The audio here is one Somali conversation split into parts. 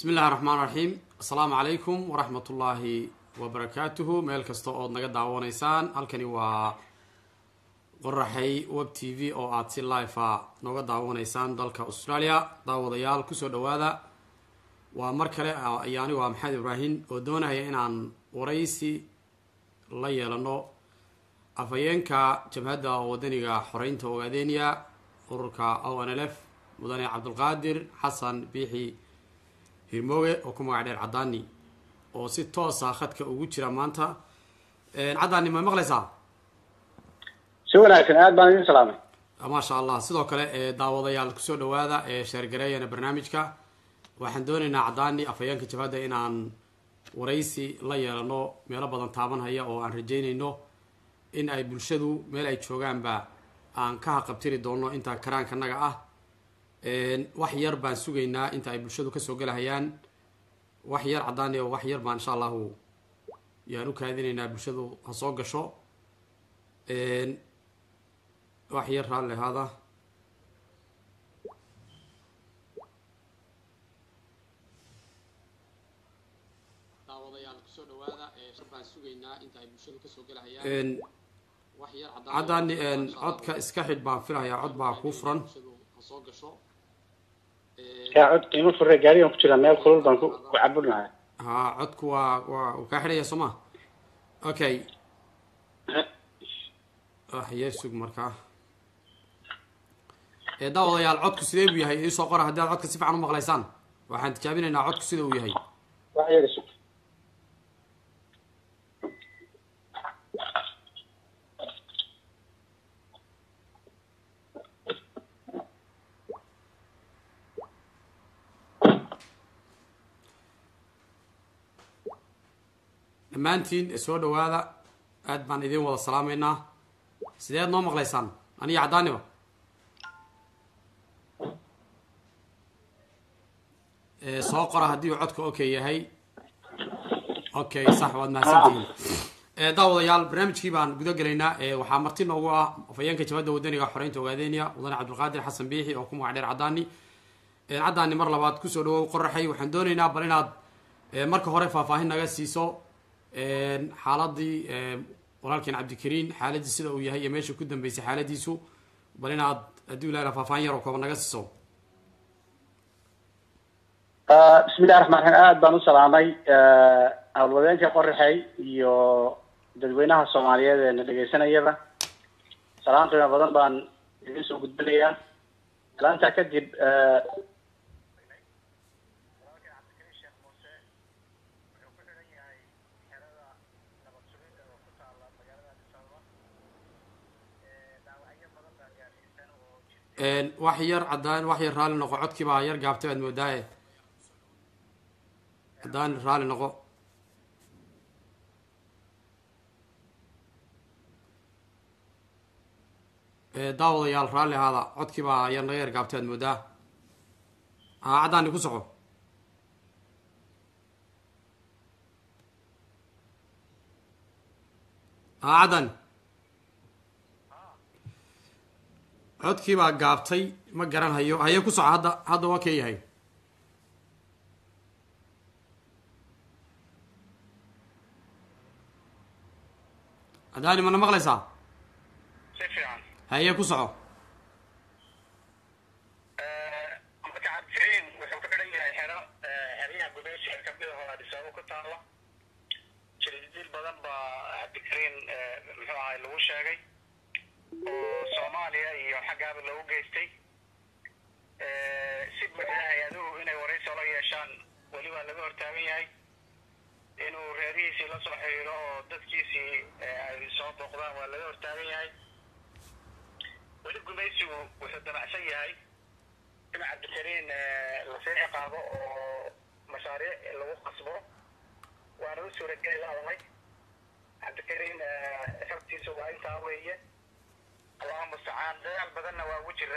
bismi illahi raxmaan raxiim assalaamu calaykum waraxmat ullaahi wabarakaatuhu meel kasta ood naga daawanaysaan halkani waa qoraxay web t v oo aada si live a nooga daawanaysaan dalka australia daawadayaal kusoo dhawaada waa mar kale ayaani waa maxamed ibraahim oo doonaya inaan waraysi la yeelano afhayeenka jabhadda wadaniga xoreynta ogaadeniya ururka o n l f mudane cabdulqaadir xasan biixi hirmooge oo ku magac dheer caddaani oo si toosa khadka ugu jira maanta caddaani ma maqlaysaa si wanaagsan aad baan idin salaamay maasha allah sidoo kale daawadayaal kusoo dhawaada ee sheergareeyana barnaamijka waxaan doonaynaa caddaani afhayeenka jabhadda inaan waraysi la yeelano meelo badan taabanhaya oo aan rajeynayno in ay bulshadu meel ay joogaanba aan ka haqabtiri doono inta karaankanaga ah wax yar baan sugaynaa inta ay bulshadu kasoo gelahayaan wax yar caddaani oo wax yar baan insha allahu yaan u kaadinaynaa bulshadu ha soo gasho wax yar raalli ahaada daawadayaal kusoo dhawaada baan sugaynaa inta ay bulshadu kasoo gelahayaan caddaani codka iska xidh baan filahayaa cod baa kuu furan hasoo gasho yaa cod qiimo fure gaarigan ku jira meel kulul baan ku ku cabudnahay ha codku waa waa uu kaa xidhaya soo ma okay wax yar sug markaa daawadayaal codku sidee buu yahay iisoo qora haddii aad codka si fiican u maqlaysaan waxaan tijaabinaynaa codku sida uu yahay wax yar isug dhammaantiin soo dhawaada aad baan idin wada salaameynaa sideed noo maqlaysaan aniga caddaaniba soo qora haddii uu codka okay yahay okay sax waad mahadsantihiin daawadayaal barnaamijkii baan guda gelaynaa waxaa marti noogu ah afhayeenka jabadda wadaniga xoreynta ogaadeniya mudane cabdulqaadir xasan biixi oo ku magac dheer caddaani caddaani mar labaad kusoo dhawow qoraxay waxaan doonaynaa bal inaad marka hore faahfaahin naga siiso xaaladii walaalkeen cabdikariin xaaladii sida uu yahay iyo meesha ku dambeysay xaaladiisu bal inaad haddii ilaha faahfaahin yar oo kooban naga siiso bismi illahi raxmaan raxiim aad baan u salaamay howlwadeenka qoraxey iyo dadweynaha soomaaliyeed ee na dhegeysanayaba salaan qiimo badan baan idin soo gudbinayaa salaantaa kadib wax yar caddaan wax yar raalli noqo codkii baa yar gaabtay aad moodaaye caddaan raalli noqo daawadayaal raalli ahaada codkii baa yar naga yar gaabtay aad moodaa haa caddaani ku soco haa caddaani codkii baa gaabtay ma garan hayo haye ku soco hadda hadda waa kee yahay adaani mana maqlaysaa si fiican haye ku soco marka cabdikariin wuxuu ku xidhan yahay xero xeryaha gudaysha kamid ahoo adhisaabo ku taala jildiil badan baa cabdikariin muxuu ahay lagu sheegay oo soomaaliya iyo xaggaaba loogu geystay si buuxda hay-aduhu inay waraysi ola yeeshaan weli waa laga hortaagan yahay inuu reerihiisii la soo xiriiro oo dadkiisii ay soo booqdaan waa laga hortaagan yahay weli gumaysigu wuxuu damacsan yahay in cabdikariin lasii ciqaabo oo mashaariic lagu qasbo waana u suurageli laadamay cabdikariin xogtiisa waa intaa weeye allahu mustacaan dadaal badanna waa ugu jira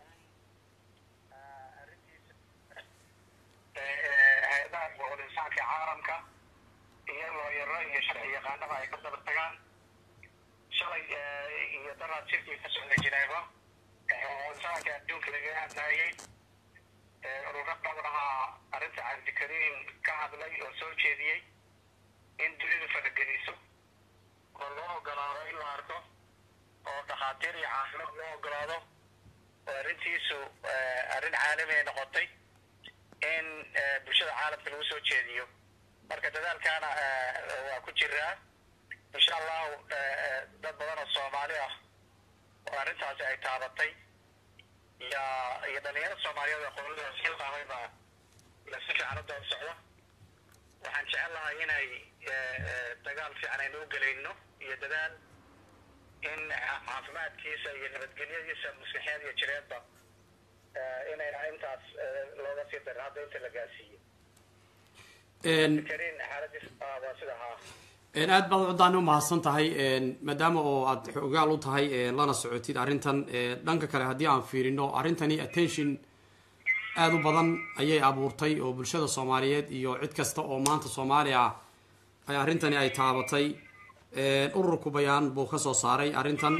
hay-adaha boqol insaanka caalamka iyo looyaro iyo sharci yaqaanaba ay ka daba tagaan shalay iyo daraad shirkii ka socda jineeba insaanka adduunka laga hadlaayay ururo badan ahaa arrinta cabdikariin ka hadlay oo soo jeediyey in dunidu farageliso oo loo ogolaado in la arko oo dhakhaatiir iyo caafimaad loo ogolaado oo arrintiisu arrin caalami ay noqotay in bulshada caalamka lagu soo jeediyo marka dadaalkaana waa ku jiraa insha allahu dad badan oo soomaali ah oo arrintaasi ay taabatay iyo iyo dhalinyaro soomaaliyeed oo qolada silqaamay baa la si fiican u daba socda waxaan jecel lahay inay dagaal fiican aynu u gelayno iyo dadaal in caafimaadkiisa iyo nabadgelyadiisa maskaxeed iyo jireedba inayna intaas looga sii darin hadda inta la gaarsiiyo karin xaaladiis waa sida haa aad baad cuddaani umahadsan tahay maadaama oo aad xogaal u tahay lana socotid arrintan dhanka kale haddii aan fiirino arrintani attention aada u badan ayay abuurtay oo bulshada soomaaliyeed iyo cid kasta oo maanta soomaaliya ay arrintani ay taabatay ururku bayaan buu ka soo saaray arrintan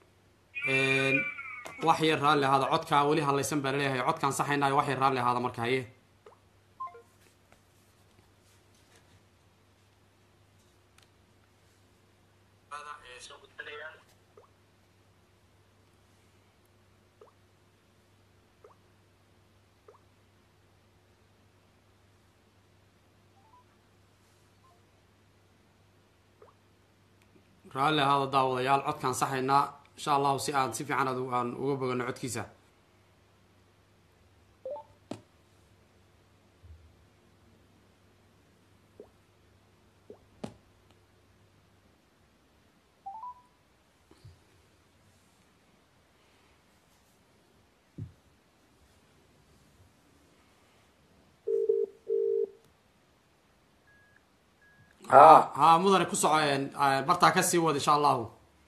wax yar raalli ahaada codkaa weli hadlaysan baa laleeyahay codkaan saxaynayo wax yar raalli ahaada marka haye raalli ahaada daawadayaal codkaan saxaynaa insha allahu si aan si fiican aan uga bogano codkiisa ha mudane ku soco bartaa kasii wad insha allahu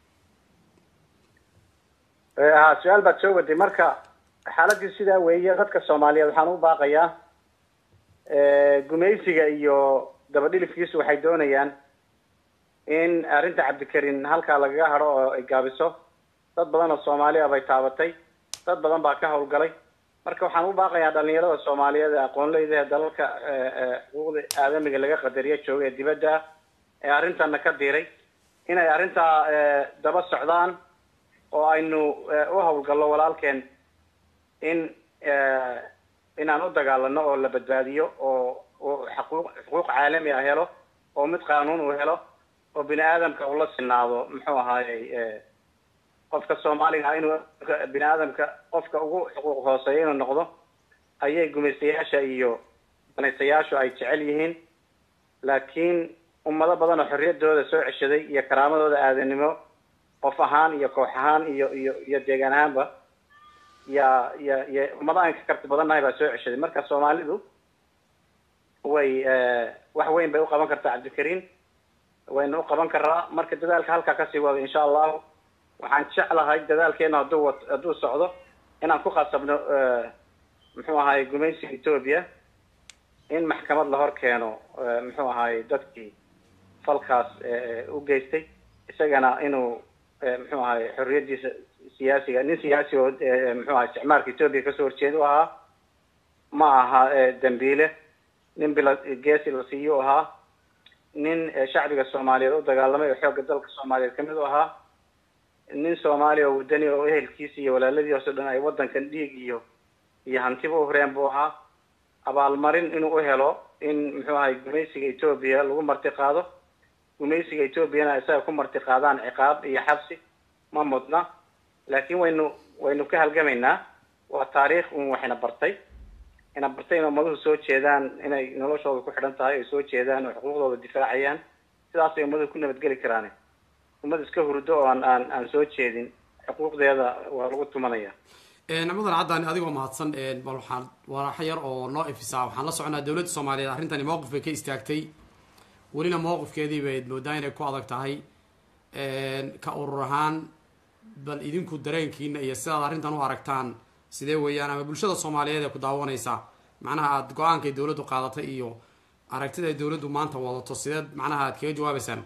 ha su-aal baad soo waday marka xaaladii sidaa weeye dadka soomaaliyeed waxaan u baaqayaa gumaysiga iyo dabadhilifkiisu waxay doonayaan in arrinta cabdikarin halkaa lagaga hadho oo ay gaabiso dad badan oo soomaaliya bay taabatay dad badan baa ka hawlgalay marka waxaan u baaqayaa dhalinyarada soomaaliyeed ee aqoonleyda ee dalalka xuquuqda aadamiga laga qadariya jooga ee dibadda ah ee arrintana ka diray inay arrintaa daba socdaan oo aynu u hawlgallo walaalkeen in inaan u dagaalano oo la badbaadiyo oo xaquuq xuquuq caalami ah helo oo mid qaanuun uu helo oo bini aadamka ula sinaado muxuu ahaayey qofka soomaaliga ah inuu bini aadamka qofka ugu xuquuq hooseeya inuu noqdo ayay gumaystayaasha iyo danaystayaashu ay jecel yihiin laakiin ummado badan oo xorriyaddooda soo ceshaday iyo karaamadooda aadanimo qof ahaan iyo koox ahaan iyo iyo iyo deegaan ahaanba ya ya ya ummado aan ka karti badannahay baa soo ceshaday marka soomaalidu way wax weyn bay uqaban kartaa cabdikariin wayna uqaban karaa marka dadaalka halkaa kasii wado insha allahu waxaan jeclahay dadaalkeena hadduu wa hadduu socdo inaan ku khasabno muxuu ahaay gumaysiga etoobiya in maxkamad la hor keeno muxuu ahaay dadkii falkaas u geystay isagana inuu muxuu ahaay xorriyadiisa siyaasiga nin siyaasi oo muxuu ahay isticmaalka etoobiya kasoo horjeeda u ahaa ma aha dambiile nin bila geesi la siiyo u ahaa nin shacbiga soomaaliyeed u dagaalamay oo xoogga dalka soomaaliyeed kamid u ahaa nin soomaaliya oo wadani oo ehelkiisa iyo walaaladiiso dhan ay waddankan dhiig iyo iyo hantiba u horeen buu ahaa abaalmarin inuu u helo in muxuu ahay gumaysiga etoobiya lagu marti qaado gumaysiga etoobiyana isaga ku marti qaadaan ciqaab iyo xabsi ma mudna laakiin waynu waynu ka halgamaynaa waa taariikh un waxayna bartay ina bartay in ummaduhu soo jeedaan inay noloshooda ku xidhan tahay ay soo jeedaan oo xuquuqdooda difaacayaan sidaasay ummaduhu ku nabadgeli karaan ummad iska hurdo oo aan aan aan soo jeedin xuquuqdeeda waa lagu tumanaya mudan caddaani adigoo mahadsan bal waxaan warax yar oo noo ifisaa waxaan la soconaa dowladda soomaaliyeed arrintani mowqif bay ka istaagtay welina mowqifkeedii bayd moodaa inay ku adag tahay ka urur ahaan bal idinku dareenkiina iyo sidaad arrintan u aragtaan sidee weeyaan ama bulshada soomaaliyeed ee ku daawanaysa macnaha aada go-aankay dowladdu qaadatay iyo aragtida ay dowladdu maanta wadato sideed macnaha aad kaga jawaabeysaan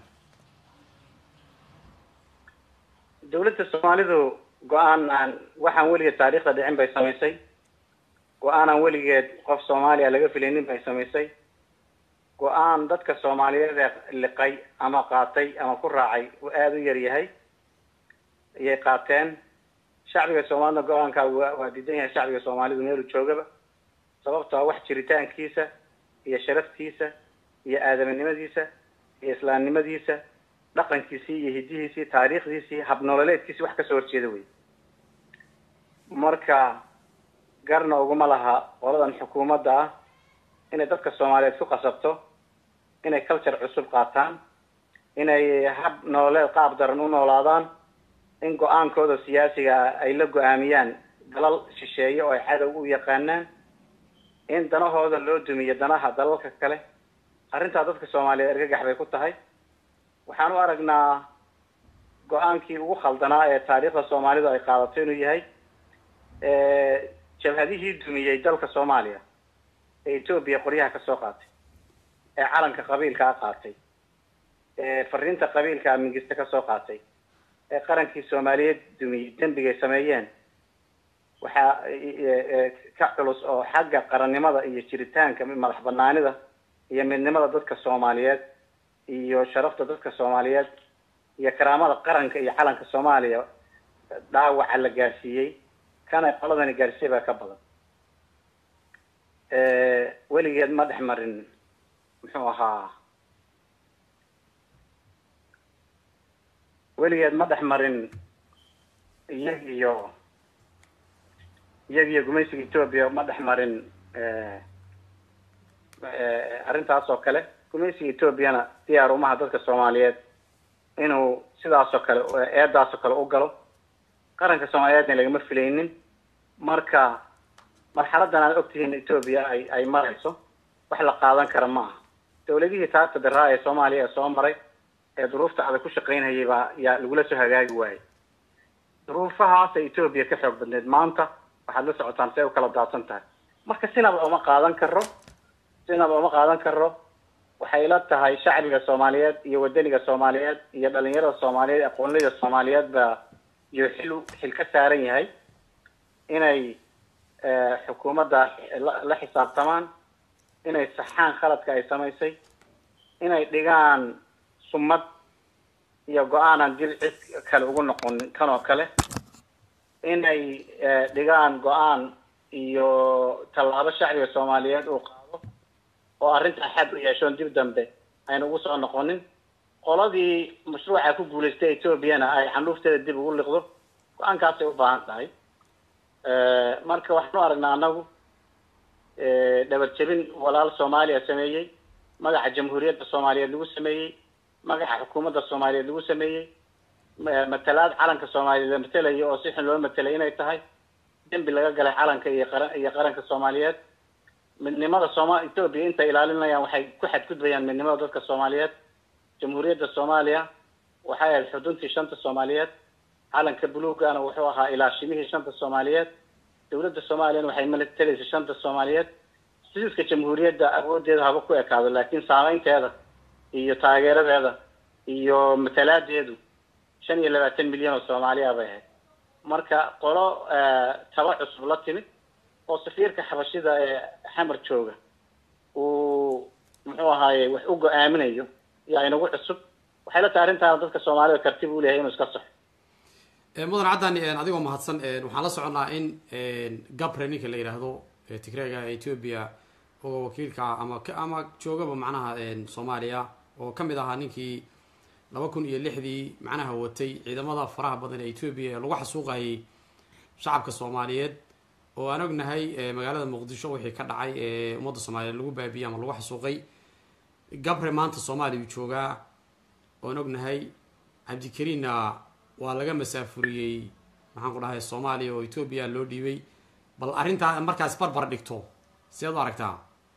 dawladda soomaalidu go-aan aan waxaan weliga taariikhda dhicin bay samaysay go-aanan weligeed qof soomaaliya laga filaynin bay samaysay go-aan dadka soomaaliyeed ee liqay ama qaatay ama ku raacay uu aada u yar yahay ayay qaateen shacbiga soomaalida go-aankaa waa waa diidan yahay shacbiga soomaalidu meelu joogaba sababtoo wax jiritaankiisa iyo sharaftiisa iyo aadaminimadiisa iyo islaamnimadiisa dhaqankiisii iyo hidihiisii taariikhdiisii habnololeedkiisii wax kasoo horjeeda wey marka garna uguma laha qoladan xukuumadda ah inay dadka soomaaliyeed ku qasabto inay culture cusub qaataan inay hab nololeed qaab daran u noolaadaan in go-aankooda siyaasiga ay la go-aamiyaan dalal shisheeye oo ay cadow u yaqaanaan in danahooda loo dumiyo danaha dalalka kale arrintaa dadka soomaaliyeed argagax bay ku tahay waxaan u aragnaa go-aankii ugu khaldanaa ee taariikhda soomaalidu ay qaadato inuu yahay jabhadihii dumiyey dalka soomaaliya ee etoobiya qoryaha kasoo qaatay ee calanka qabiilkaa qaatay ee fariinta qabiilkaa mingiste kasoo qaatay ee qarankii soomaaliyeed dumiyey dembigay sameeyeen waxaa ka culus oo xagga qarannimada iyo jiritaanka madax banaanida iyo midnimada dadka soomaaliyeed iyo sharafta dadka soomaaliyeed iyo karaamada qaranka iyo calanka soomaaliya dhaawaca la gaarsiiyey kana qoladani gaarsiiya baa ka badan weligeed ma dhex marin muxuu ahaa weligeed ma dhex marin iyag iyo iyag iyo gumaysiga etoobiya ma dhex marin arrintaas oo kale gumaysiga etoobiyana diyaar umaha dadka soomaaliyeed inuu sidaasoo kale eedaasoo kale u galo qaranka soomaaliyeedna lagama filaynin marka marxaladan aad ogtihiin etoobiya ay ay marayso wax la qaadan kara ma aha dawladihii taagta daraa ee soomaaliya ee soo maray ee duruufta adag ku shaqaynhayay baa yaa lagula soo hagaagi waayey duruufahaasa etoobiya ka xoog badneed maanta waxaad la socotaan si ay u kala daadsan tahay marka sinaba uma qaadan karo sinaba uma qaadan karo waxay la tahay shacbiga soomaaliyeed iyo wadaniga soomaaliyeed iyo dhalinyarada soomaaliyeed aqoonleyda soomaaliyeed baa iyo xil xil ka saaran yahay inay xukuumadda la xisaabtamaan inay saxaan khaladka ay samaysay inay dhigaan sumad iyo go-aanan dil cid kale ugu noqonin kan oo kale inay dhigaan go-aan iyo tallaabo shacbiga soomaaliyeed uu qaado oo arrintaa xad u yeeshoon dib dambe ayna ugu soo noqonin qoladii mashruuca ku guulaystay etoobiyana ay xanuufteeda dib ugu liqdo go-aankaasay u baahan tahay marka waxaanu aragnaa anagu dhabar jebin walaal soomaaliya sameeyey magaca jamhuuriyadda soomaaliyeed lagu sameeyey magaca xukuumadda soomaaliyeed lagu sameeyey matalaad calanka soomaaliyeed la matelayo oo si xun loo matelay inay tahay dembi laga galay calanka iyo qaran iyo qaranka soomaaliyeed midnimada sooma etoobiya intay ilaalinayaan waxay ku xadgudbayaan midnimada dadka soomaaliyeed jamhuuriyadda soomaaliya waxay ahayd xuduntii shanta soomaaliyeed calanka buluugana wuxuu ahaa ilaashimihii shanta soomaaliyeed dawladda soomaaliyana waxay matelaysay shanta soomaaliyeed sidiiska jamhuuriyadda awoodeeda haba ku ekaado laakiin saameynteeda iyo taageeradeeda iyo matalaadeedu shan iyo labaatan milyan oo soomaaliya bay ahayd marka qolo taba cusub la timid oo safiirka xabashida ee xamar jooga uu muxuu ahaaye wax u go-aaminayo yaa inagu cusub waxay la tahay arrintaana dadka soomaalida kartib u leeyahay inuu iska saxo mudan caddani adigoo mahadsan waxaan la soconnaa in gabre ninka la yidhaahdo tigreega ethoobia oo wakiilka ama ama joogaba macnaha soomaaliya oo kamid ahaa ninkii laba kun iyo lixdii macnaha watay ciidamada faraha badan ee ethoobia ee lagu xasuuqayay shacabka soomaaliyeed oo aan ognahay magaalada muqdisho wixii ka dhacay ee ummadda soomaaliyeed lagu baabiyey ama lagu xasuuqay gabre maanta soomaaliya uu joogaa oan ognahay cabdikariinna waa laga masaafuriyey maxaan ku dhahay soomaaliya oo ethoobia loo dhiibay bal arrintaa markaas barbar dhigto sideed u aragtaa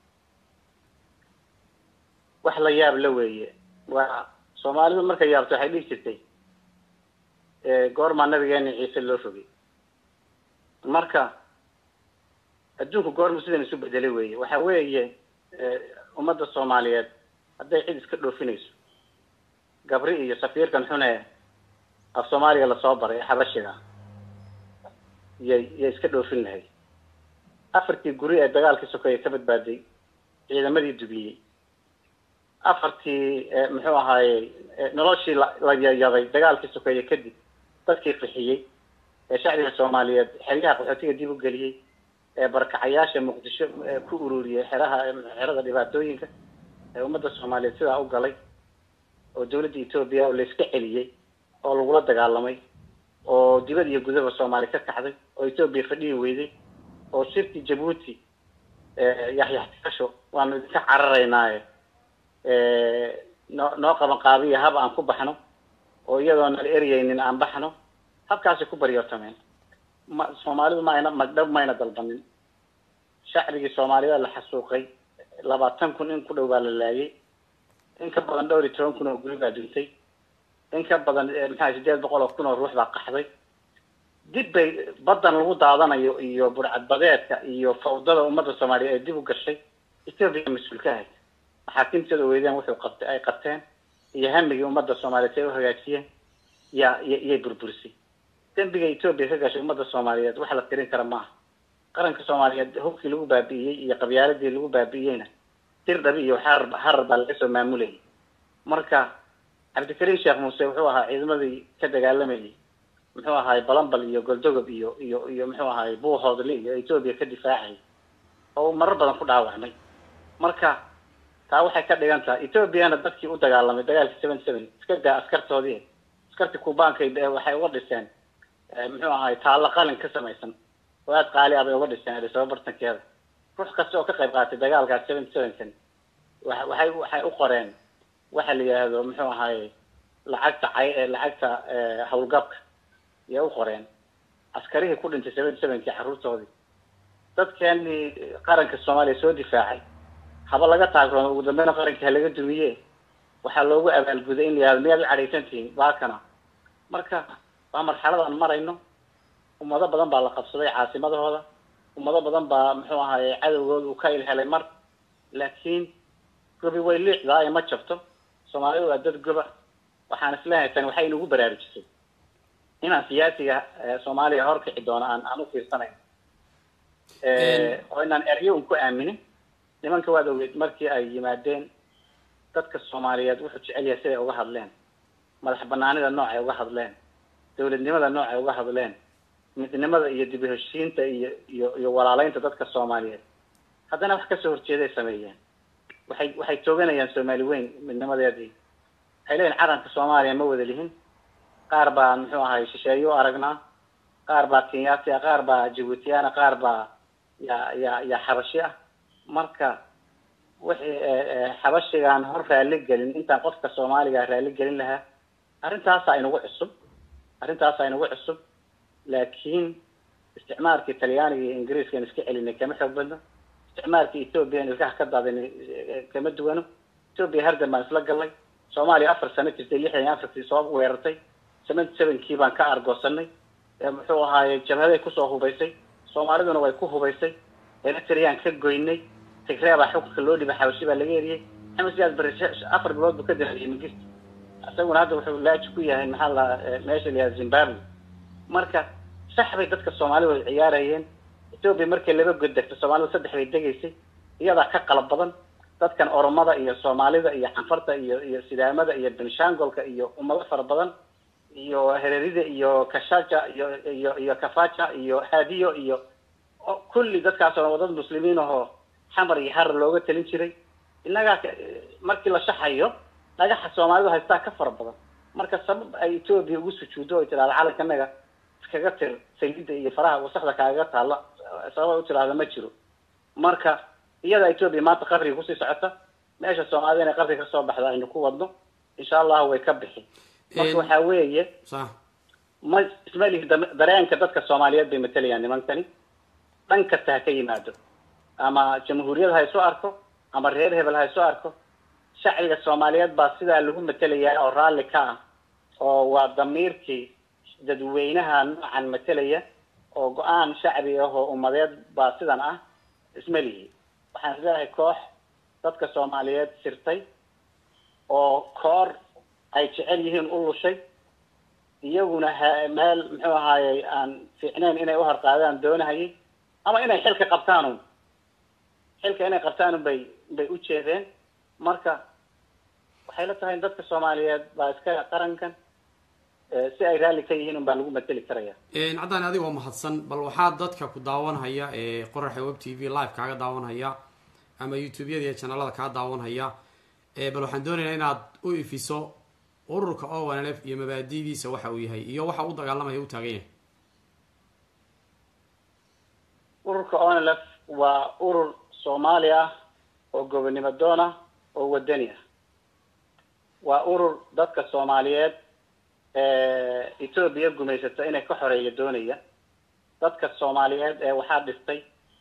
wax la yaab la weeye waa soomaalidu markay yaabto waxay dhihi jirtay goormaa nabigeena ciise loo fogay marka adduunku goormu sidan isu bedelay weeye waxa weeye ummadda soomaaliyeed hadday cid iska dhoofinayso gabri iyo safiirkan xune af soomaaliga lasoo baray ee xabashiga yay yay iska dhoofin lahayd afartii guri ee dagaalkii sokeeye ka badbaaday ciidamadii dubiyey afartii muxuu ahaaye noloshii la yayaday dagaalkii sokeeye kadib dadkii qixiyey ee shacbiga soomaaliyeed xeryaha qaxootiga dib u geliyey ee barakacayaasha muqdisho ku ururiyey xeraha xerada dhibaatooyinka ee ummadda soomaaliyeed sidaa u galay oo dawladda etoobiya oo layska celiyey oo lagula dagaalamay oo dibad iyo gudaba soomaaliya ka kacday oo etoobiya fadhihi weyday oo shirkii jabuuti yaxyaxtikasho waanu idinka cararaynaaye noo noo qaban qaabiya hab aan ku baxno oo iyadoo nala eryaynin aan baxno habkaasay ku baryotameen ma soomaalidu ma ayna magdhab mayna dalbanin shacbigii soomaaliyeed la xasuuqay labaatan kun in ku dhow baa la laayay in ka badan dhowr iyo toban kun oo guri baa duntay in ka badan maxaa sideed boqol oo kun oo ruux baa qaxday dib bay baddan lagu daadanayo iyo burcadbadeedka iyo fawdada ummadda soomaaliyeed ay dib u gashay etoobiya mas-uul ka ahayd maxaakiimteeda weydeen wuxuu qabtay ay qabteen iyo hamigii ummadda soomaaliyeed ay u hagaajiyeen yaa iyay burburisay dembiga etoobiya ka gashay ummadda soomaaliyeed wax la tirin kara maaha qaranka soomaaliyeed hubkii lagu baabi'iyey iyo qabyaaladii lagu baabi'iyeyna tir dhabi iyo xarar harar baa laga soo maamulayay marka cabdikariim sheekh muuse wuxuu ahaa ciidamadii ka dagaalamayay muxuu ahaay balambal iyo goldogob iyo iyo iyo muxuu ahaay buuhoodli iyo etoobiya ka difaacay oo marar badan ku dhaawacmay marka taa waxay ka dhigan tahay etoobiyana dadkii u dagaalamay dagaalkii seven seven iska daa askartoodii askartii kubaanka waxay uga dhiseen muxuu ahaay taallo qalin ka samaysan oo aada qaali ah bay uga dhiseen adisaba bartankeeda ruux kasta oo ka qayb qaatay dagaalkaas seven sevenkan wa waxay waxay u qoreen waxa la yidhaahdo muxuu ahaay lacagta cay lacagta hawlgabka yay u qoreen askarihii ku dhintay seven sevenkii carruurtoodii dadkeenii qaranka soomaaliya soo difaacay haba laga taagroono ugu dambeyna qarankii ha laga dumiye waxaa loogu abaalguday in la yihahdo miyaad u cadhaysan tihiin baakana marka waa marxalad aan marayno ummado badan baa la qabsaday caasimadahooda ummado badan baa muxuu ahaye cadowgooda uu ka ilhelay mar laakiin gobi way liicdaa ee ma jabto soomaalidu waa dad goba waxaan isleeyahay tani waxay inugu baraarujisay inaan siyaasiga soomaaliya horkici doono aan aan u fiirsanayn oo inaan eryo un ku aaminin nimanka waad ogeyd markii ay yimaadeen dadka soomaaliyeed wuxuu jecel yahay siday uga hadleen madax banaanida noocay uga hadleen dawladnimada noocay uga hadleen midnimada iyo dib u heshiinta iyo iyo iyo walaaleynta dadka soomaaliyeed haddana wax kasoo horjeeday sameeyeen waxay waxay tooganayaan soomaali weyn midnimadeedii waxay leeyihin calanka soomaaliya ma wada lihin qaar baa muxuu ahay shisheeye u aragnaa qaar baa kenyaati ah qaar baa jabuutiyaana qaar baa ya ya ya xabashi ah marka wixii xabashigaan hor raali gelin intaan qofka soomaaliga raali gelin lahaa arrintaasa inagu cusub arrintaasa inagu cusub laakiin isticmaalkii talyaaniga iyo ingiriiska in iska celinay kama xoog badno isticmaalkii etoobiya in ilkaha ka daadinay kama duwano etoobiya hardan baan isla gallay soomaaliya afar sano jirtay lixdan iyo afartii soo weerartay seventy sevenkii baan ka argoosanay muxuu ahaaye jabhaday kusoo hubaysay soomaaliduna way ku hubaysay eritreyaan ka goynay tigree baa xukunka loo dhibay xabashi baa laga eriyey maxamed siyaad bari afar bilood buu ka dambeeyey migirta isaguna hadda wuxuu laaji ku yahay maxaa la meesha la yihahda zimbabwe marka sax bay dadka soomaalida way ciyaarayeen etoobiya markay laba god degto soomaalida saddex bay degaysay iyadaa ka qalab badan dadkan oromada iyo soomaalida iyo canfarta iyo iyo sidaamada iyo benshangolka iyo ummado fara badan iyo hererida iyo kashaja iyo iyo iyo kafaja iyo hadiyo iyo kulli dadkaas oo dad muslimiin ahoo xamar iyo harar looga talin jiray innagaa markii la shaxayo dhagaxa soomaalidu haystaa ka fara badan marka sabab ay etoobiya ugu sujuuddo oy tidhahda calankanaga iskaga tir saliidda iyo faraha wasakda kaagaga taalla sabab ay u tidhahda ma jiro marka iyada etoobiya maanta qabriga kusii socota meesha soomaalida inay qabriga kasoo baxda aynu ku wadno insha allahu way ka bixi marka waxaa weeye ma isma lihi dareenka dadka soomaaliyeed bay matalayaan nimankani dhan kasta ha ka yimaado ama jamhuuriyad ha isu arko ama reer hebel ha isu arko shacbiga soomaaliyeed baa sidaa lagu matelayaa oo raalli ka ah oo waa damiirkii dadweynaha noocan matelaya oo go-aan shacbi ah oo ummadeed baa sidan ah isma lihi waxaan isleeyahay koox dadka soomaaliyeed sirtay oo koor ay jecel yihiin u lushay iyaguna ha meel muxuu ahaayey aan fiicneyn inay u harqaadaan doonahayay ama inay xilka qabtaanun xilka inay qabtaanun bay bay u jeedeen marka waxay la tahay in dadka soomaaliyeed baa iska qarankan si ay raalli ka yihiin un baa lagu mateli karaya caddaan adiga oo mahadsan bal waxaa dadka ku daawanhaya ee qoraxa web t v live kaaga daawanhaya ama youtube-yada iyo janalada kaa daawanhaya bal waxaan doonaynaa inaad u ifiso ururka ownlf iyo mabaadidiisa waxa uu yahay iyo waxa u dagaalamaya u taagan yahay ururka onlf waa urur soomaali ah oo gobonnimo doon ah oo wadani ah waa urur dadka soomaaliyeed etoobiya gumaysata inay ka xoreeya doonaya dadka soomaaliyeed ee waxaa dhistay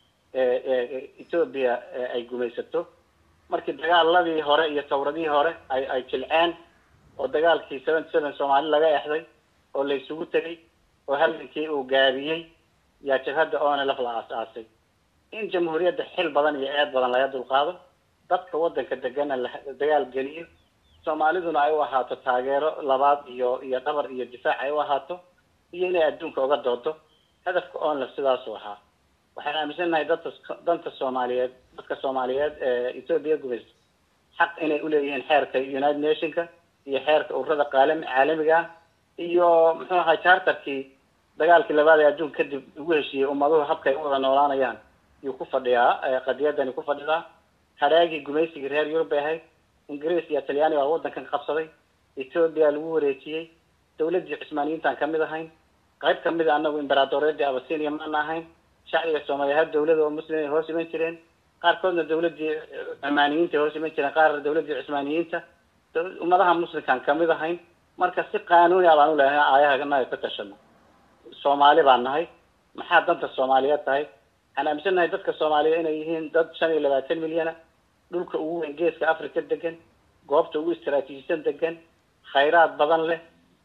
etoobiya ay gumaysato markii dagaaladii hore iyo tawradihii hore ay ay jilceen oo dagaalkii seven seven soomaali laga exday oo la isugu tegay oo halgankii uu gaabiyey yaa jabhadda onlf la aas-aasay in jamhuuriyadda xil badan iyo eed badan laga dulqaado dadka waddanka degana la dagaal geliyo soomaaliduna ay u ahaato taageero labaad iyo iyo dhabar iyo difaac ay u ahaato iyo inay adduunka uga doodo hadafka onlf sidaasuu ahaa waxaan aaminsannahay dadka danta soomaaliyeed dadka soomaaliyeed ee etoobiya gumaysa xaq inay uleeyihiin xeerka united nationka iyo xeerka ururada qaalami caalamiga ah iyo muxuu ahaa charterkii dagaalkii labaad ee adduunka kadib ugu heshiiyey ummaduhu habkay u wada noolaanayaan yuu ku fadhiyaa qadiyadani ku fadhidaa hadhaagii gumaysigii reer yurub bay ahayd ingiriis iyo talyaani baa waddankan qabsaday etoobiya lagu wareejiyey dawladdii cusmaaniyiintaan kamid ahayn qayb kamid a anagu imberadoreedii abasinia maana ahayn shacbiga soomaaliya hal dawlada oo muslim ay hoos iman jireen qaarkoodna dawladdii cumaaniyiinta ay hoos iman jireen qaar dawladdii cusmaaniyiinta ummadaha muslimkaan kamid ahayn marka si qaanuuni a baan u leehay aayahanaga ka tashano soomaali baan nahay maxaa danta soomaaliyeed tahay waxaan aaminsannahay dadka soomaaliya inay yihiin dad shan iyo labaatan milyana dhulka ugu weyn geeska africa degan goobta ugu istraatiijisan degan khayraad badan leh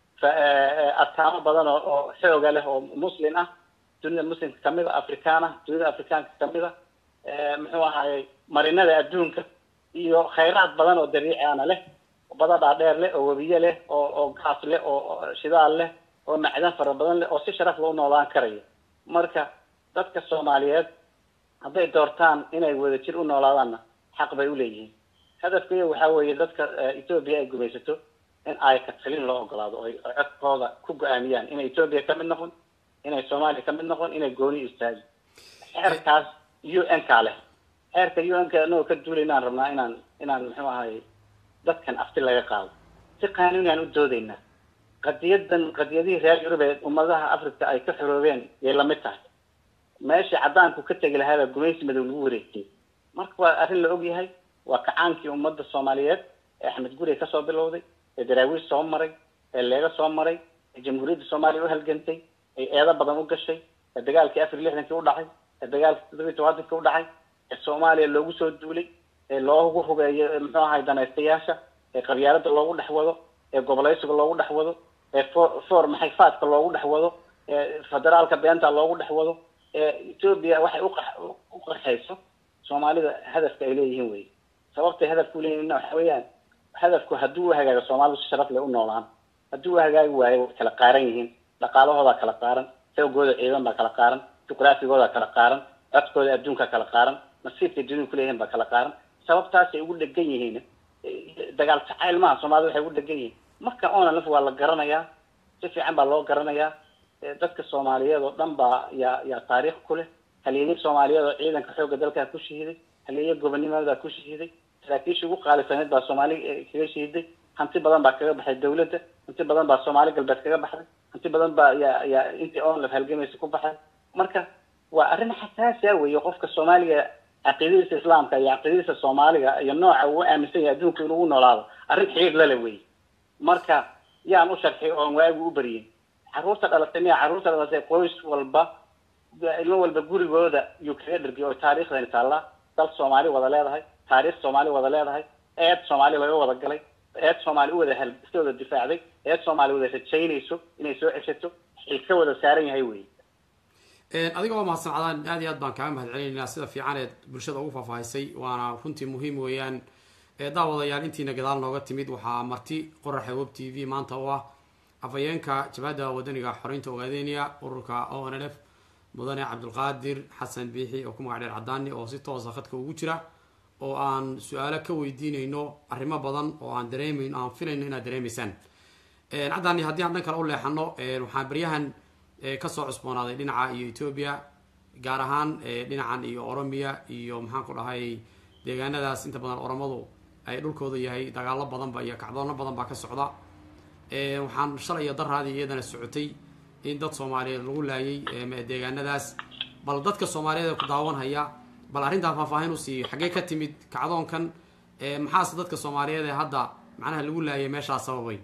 ataamo badan oo oo xooga leh oo muslim ah dunida muslimka kamid a afrikaan ah dunida afrikaanka kamid a muxuu ahaayey marinada adduunka iyo khayraad badan oo dabiici ana leh bada dhaadheer leh oo webiye leh oo oo gaas leh oo shidaal leh oo macdan fara badan leh oo si sharaf loo noolaan karayo marka dadka soomaaliyeed hadday doortaan inay wadajir u noolaadaanna xaq bay uleeyihiin hadafkaiyo waxaa weeye dadka etoobiya ay gumaysato in ay katalin loo ogolaado oy codkooda ku go-aamiyaan inay etoobiya kamid noqon inay soomaaliya kamid noqon inay gooni istaagi xeerkaas u n kaa leh xeerka u n ka anagoo ka duulaynaan rabnaa inaan inaan muxuu ahay dadkan afti laga qaado si qaanuuni aan u doodaynaa qadiyadan qadiyadihii reer yurub ee ummadaha africa ay ka xoroobeen yay lamid tahay meeshii caddaanku ka tegi lahaabaa gumaysi madow lagu wareejiyey marka waa arrin la ogyahay waa kacaankii ummadda soomaaliyeed ee axmed guriga kasoo bilowday ee daraawiish soo maray ee leega soo maray ee jamhuuriyadda soomaaliya u halgantay ee eedo badan u gashay ee dagaalkii afar iyo lixdankii u dhacay ee dagaalkii toddoba iyo tobankankii u dhacay ee soomaaliya loogu soo duulay ee loogu hubeeyo muxuu ahay danaystayaasha ee qabyaalada loogu dhex wado ee gobolaysiga loogu dhex wado ee for for maxay faadka loogu dhex wado ee federaalka beenta loogu dhex wado ee etoobiya waxay uqa u qarxayso soomaalida hadafka ay leeyihiin wey sababtay hadafka uleeyihin waxa weeyaan hadafku hadduu u hagaago soomaalidu si sharaf leh u noolaan hadduu u hagaagi waayo way kala qaaran yihiin dhaqaalahoodaa kala qaaran xoogooda ciidan baa kala qaaran juqraafigooda kala qaaran codkooda adduunka kala qaaran nasiibkay dunida kuleeyihin baa kala qaaran sababtaasay ugu dhegan yihiin dagaal jacayl maaha soomaalida waxay ugu dhegan yihiin marka onalf waa la garanayaa si fiican baa loo garanayaa dadka soomaaliyeed oo dhan baa yaa yaa taariikh ku leh halyeeye soomaaliyeed oo ciidanka xoogga dalkaa ku shahiiday halyeeye gobonnimadaa ku shahiiday saraakiisha ugu qaalisaneed baa soomaali kaga shahiiday hanti badan baa kaga baxay dawladda hanti badan baa soomaali galbeed kaga baxday hanti badan baa yaa yaa intii onlaf halgamaysa ku baxay marka waa arrin xasaasi ah weeye qofka soomaaliga caqiidadiisa islaamka iyo caqiidadiisa soomaaliga iyo nooca uu aaminsan yahay adduunka inuu u noolaado arrin xiriir lale wey marka yaan u sharxay oon waagu u baryin carruurta dhalatay miya carruurta dhalatay qoys walba ilmo walba gurigooda yuu kaga dhergiy oo taariikhdani taallaa dal soomaali wada leedahay taariikh soomaali wada leedahay eed soomaali laga wada galay eed soomaali u wada hal iska wada difaacday eed soomaali wada rajaynayso inay soo ceshato xil ka wada saaran yahay wey adiga oo mahadsan cadaan aad iyo aad baan kaaga mahad celinaynaa sida fiican eed bulshada ugu faahfaahisay waana runtii muhiim weeyaan daawadayaal intiina gadaal nooga timid waxaa marti qoraxa web t v maanta oo ah afhayeenka jabhadda wadaniga xoreynta ogaadeniya ururka o n l f mudane cabdulqaadir xasan biixi oo ku magac dheer cadaani oo si toosa khadka ugu jira oo aan su-aalo ka weydiinayno arrimo badan oo aan dareemayno aan filayno inaad dareemaysaan cadaani haddii aan dhan kale u leexano waxaan baryahan kasoo cusboonaaday dhinaca iyo etoobiya gaar ahaan dhinacan iyo oromiya iyo maxaan ku dhahay deegaanadaas inta badan oromadu ay dhulkooda yahay dagaalo badanba iyo kacdoono badan baa ka socda waxaan shalay iyo daraadii iyadana socotay in dad soomaaliyeed lagu laayay deegaanadaas bal dadka soomaaliyeed ee ku daawanhaya bal arrintaan faahfaahin usii xaggee ka timid kacdoonkan maxaase dadka soomaaliyeed ee hadda macnaha lagu laayay meeshaas sababay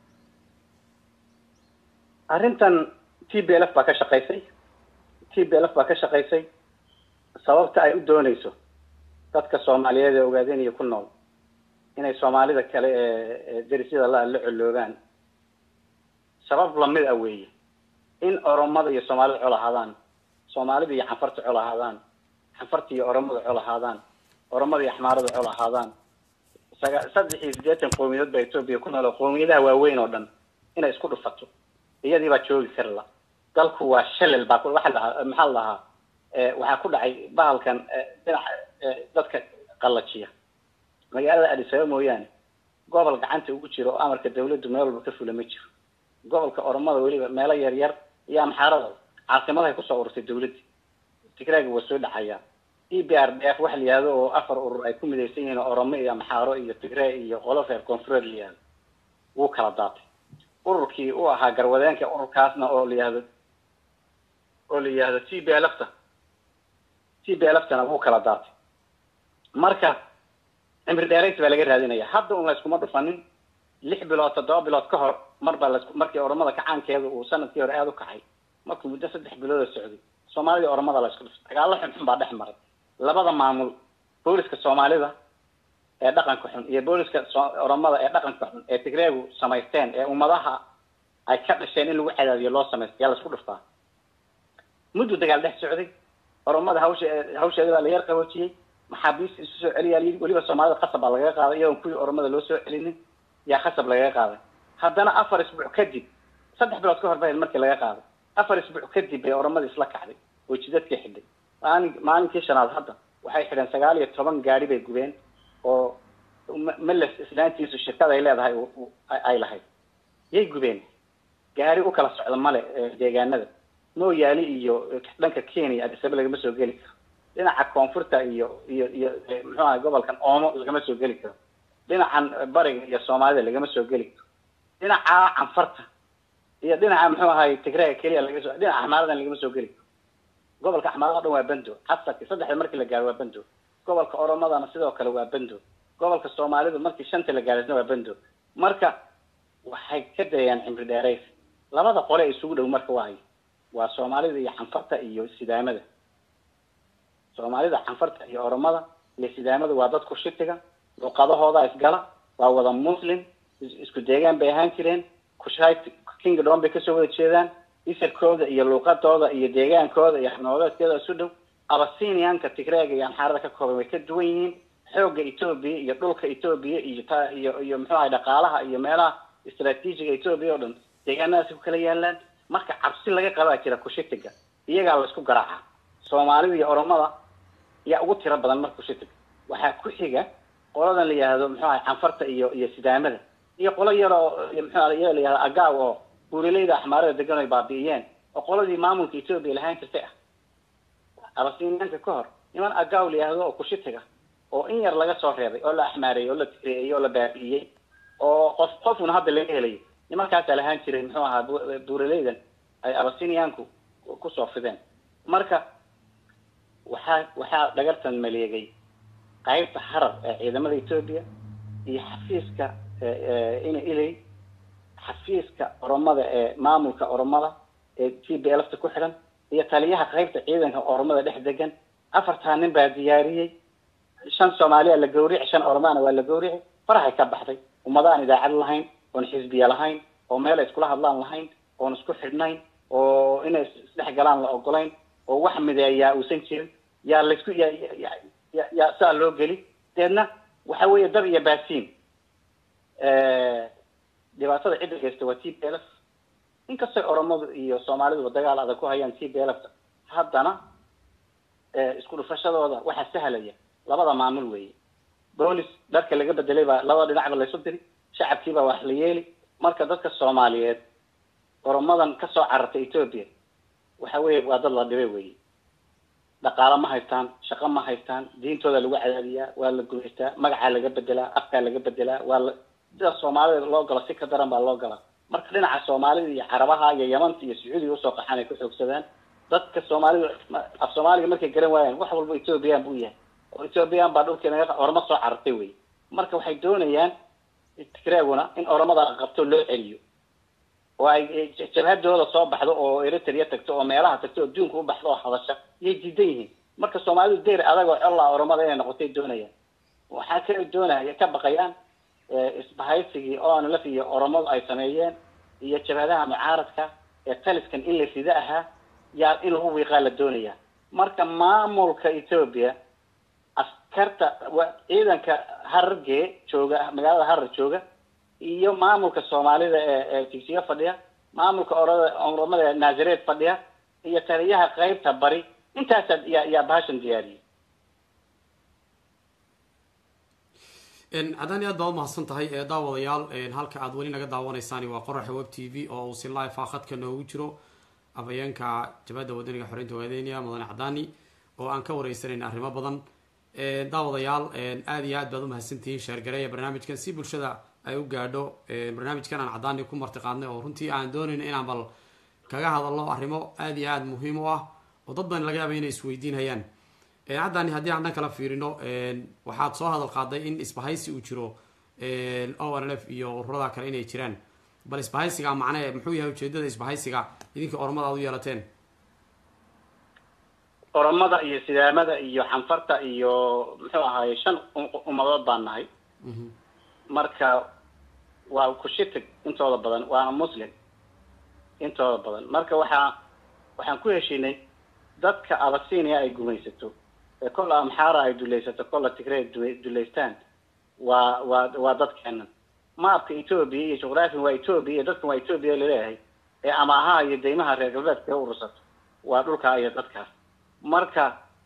arrintan t b l f baa ka shaqaysay t b l f baa ka shaqaysay sababta ay u doonayso dadka soomaaliyeed ee ogaadeenaya ku nool inay soomaalida kale ee derisyada la la coloogaan sabab lamid ah weeye in oromada iyo soomaalida col ahaadaan soomaalida iyo xanfarta col ahaadaan xanfarta iyo oromada col ahaadaan oromada iyo axmaarada col ahaadaan saga saddex iyo siddeetan qowmiyadood baa etoobiya ku nool oo qowmiyadaha waaweyn oo dhan inay isku dhufato iyadii baa joogi kari la dalku waa shalel baa waxa lahaa maxaa la lahaa waxaa ku dhacay bahalkan dhinaca dadka qallajiya magaalada adisaba mooyaane gobol gacanta ugu jiro oo amarka dawladdu meel walba ka fula ma jiro gobolka oromada weliba meelo yar yar iyo amxaarada caasimadahay kusoo ururtay dawladda tigraaga waa soo dhacayaa e b r d f waxa la yihahdo oo afar urur ay ku midaysan yihiin oromo iyo amxaaro iyo tigree iyo qolo reer koonfureed la yihahdo wuu kala daatay ururkii u ahaa garwadeenka ururkaasna oo la yihahdo oo la yihahdo t b lfta t b lftana wuu kala daatay marka cimri dheerays baa laga raadinaya hadda un layskuma dhufanin lix bilood toddoba bilood ka hor mar baa las markii oromada kacaankeeda uu sanadkii hore aada u kacay markuu muddo saddex bilood oo socday soomaalida oromada laysku dhuftay dagaallo xunxun baa dhex maray labada maamul booliska soomaalida ee dhaqanka xun iyo booliska oromada ee dhaqanka xun ee tigreegu samaysteen ee ummadaha ay ka dhasheen in lagu cadaadiyo loo samaysta yaa laisku dhuftaa muddu dagaal dhex socday oromada hawsha hawsheeda baa la yar qaboojiyey maxaabiista isu soo celiyaa layidhi weliba soomaalida khasab baa lagaga qaaday iyadoon kuwii oromada loo soo celinin yaa khasab lagaga qaaday haddana afar isbuuc kadib saddex bilood ka hor ba markii laga qaaday afar isbuuc kadib bay oromada isla kacday oo jidadkii xidhay maalin maalinkii shanaad hadda waxay xidheen sagaal iyo toban gaari bay gubeen oo meles islaantiisu shirkada ay leedahay ay lahayd yay gubeen gaari u kala socda male deegaanada mooyaali iyo dhanka kenya adisaba lagama soo geli karo dhinaca koonfurta iyo iyo iyo muxuu ahay gobolkan oomo lagama soo geli karo dhinacan bariga iyo soomaalida lagama soo geli karo dhinaca canfarta iyo dhinaca muxuu ahay tigreega keliya laga soo dhinaca axmaaradan lagama soo geli karo gobolka axmaarada o dhan waa bando casarki saddexda markii la gaaro waa bando gobolka oromadana sidoo kale waa bando gobolka soomaalidu markii shanta la gaaraysna waa bando marka waxay ka dayayaan cimri dheerays labada qole isugu dhow marka waayo waa soomaalida iyo canfarta iyo sidaamada soomaalida canfarta iyo oromada iyo sidaamada waa dadku shitiga luqadahooda isgala waa wada muslim isku deegaan bay ahaan jireen kushay kingdom bay kasoo wada jeedaan isirkooda iyo luuqadooda iyo deegaankooda iyo xabnooleedkeeda isu dhow abasinianka tigreega iyo amxaarada ka kooban way ka duwan yihiin xoogga etoobiya iyo dhulka etoobiya iyo ta iyo iyo muxuu ahay dhaqaalaha iyo meelaha istraatiijiga etoobiya oo dhan deegaanadaasi ku kala yaalaan marka cabsi laga qabaa jira kushitiga iyagaa laisku garaaca soomaalida iyo oromada yaa ugu tiro badan marka kushitiga waxaa ku xiga qoladan la yihahdo muxuu ahay canfarta iyo iyo sidaamada iyo qolo yaroo muxuu iyaga la yihahdo agaaw oo buuraleyda axmaarada degan ay baabi'iyeen oo qoladii maamulka etoobiya lahaan jirtay ah abasiniyaanka ka hor niman agaaw la yihahdo oo kushitiga oo in yar laga soo reebay oo la axmaareeyey oo la tigreeyey oo la baabi'iyey oo qof qofuna hadda laga helayo nimankaasaa lahaan jiray muxuu ahaa buuraleydan ay abasiniyaanku kusoo fideen marka waxaa waxaa dhagartan maleegay qaybta harar ee ciidamada etoobiya iyo xafiiska ina ilay xafiiska oromada ee maamulka oromada ee t b lfta ku xidhan iyo taliyaha qaybta ciidanka oromada dhex degan afartaa nin baa diyaariyey shan soomaaliya la gawrici shan oromana waa la gawrici farahay ka baxday ummada aan idaacad lahayn oon xisbiya lahayn oo meel ay iskula hadlaan lahayn oon isku xidhnayn oo inay isdhex galaan la ogolayn oo wax mideeyaa uusan jirin yaa laysku ya ya yaa saa loo geli deedna waxa weeye dab iyo baasiin dhibaatada cidda geysta waa t b l f inkastay oromadu iyo soomaaliduba dagaal adag ku hayaan t b lfta haddana isku dhufashadooda waxaa sahlaya labada maamul weeye boolis dharka laga bedelay baa labada dhinacba laysu diri shacabkiibaa wax la yeeli marka dadka soomaaliyeed oromadan kasoo carartay ethoopia waxa weye waa dad la dhibay weeye dhaqaalo ma haystaan shaqo ma haystaan diintooda lagu cadaadiyaa waa la gumaystaa magacaa laga bedelaa afkaa laga bedelaa waa la sida soomaalida loo galo si ka daran baa loo galaa marka dhinaca soomaalida iyo carabaha iyo yamanta iyo sacuudiga usoo qaxaan ay ku xoogsadaan dadka soomaalida af soomaaliga markay garan waayaan wax walba ethoobiyan buu yahay oo ethoobiyan baa dhulkeena oroma soo carartay wey marka waxay doonayaan tigreeguna in oromada la qabto loo celiyo oo ay jabhadooda soo baxdo oo eritrea tagto oo meelaha tagto oo adduunka u baxdo oo hadasha yay diidan yihiin marka soomaalidu deyr adag oo colla oromada inay noqotay doonayaan waxaa kale doonaya ka baqayaan isbahaysigii onlf iyo oromadu ay sameeyeen iyo jabhadaha mucaaradka ee taliskan in la rida ahaa yaa in lagu wiiqaa la doonaya marka maamulka ethoopia askarta ciidanka hararge jooga magaalada harar jooga iyo maamulka soomaalida ee ee tigsiga fadhiya maamulka orada oromada ee naasareed fadhiya iyo taliyaha qeybta bari intaasaa yaa yaa bahashan diyaariyay haddaan aad baa umahadsan tahay daawadayaal halka aad weli naga daawanaysaan waa qoraxa web t v oo uu si live ah khadka noogu jiro afhayeenka jabhadda wadaniga xoreynta waadeyniya mudane cadaani oo aan ka wareysanayna arrimo badan daawadayaal aada iyo aad baad umahadsantihiin sheergareeya barnaamijkan si bulshada ay u gaadho barnaamijkan aan cadaani ku marti qaadnay oo runtii aan doonayno inaan bal kaga hadalno arrimo aada iyo aada muhiim u ah oo dad badan laga yaaba inay isweydiinhayaan haddani haddii aan dhan kala fiirino waxaad soo hadal qaaday in isbahaysi uu jiro o n l f iyo ururada kale inay jiraan bal isbahaysiga macnee muxuu yahay ujeedada isbahaysiga idinka ormada aad u yeelateen oromada iyo sidaamada iyo xanfarta iyo muxuu ahaaye shan ummadood baan nahay marka waa kushitig intooda badan waana muslim intooda badan marka waxaa waxaan ku heshinay dadka abasinia ay gumaysato ee kolla amxaara ay dulaysato kolla tigray dulaystaan waa waa waa dadkeenan maapka ethoobia iyo juqraafian waa ethoobia iyo dadkan waa ethoobia laleeyahay ee amaahaha iyo deymaha reer galbeedka ka urursato waa dhulkaa iyo dadkaas marka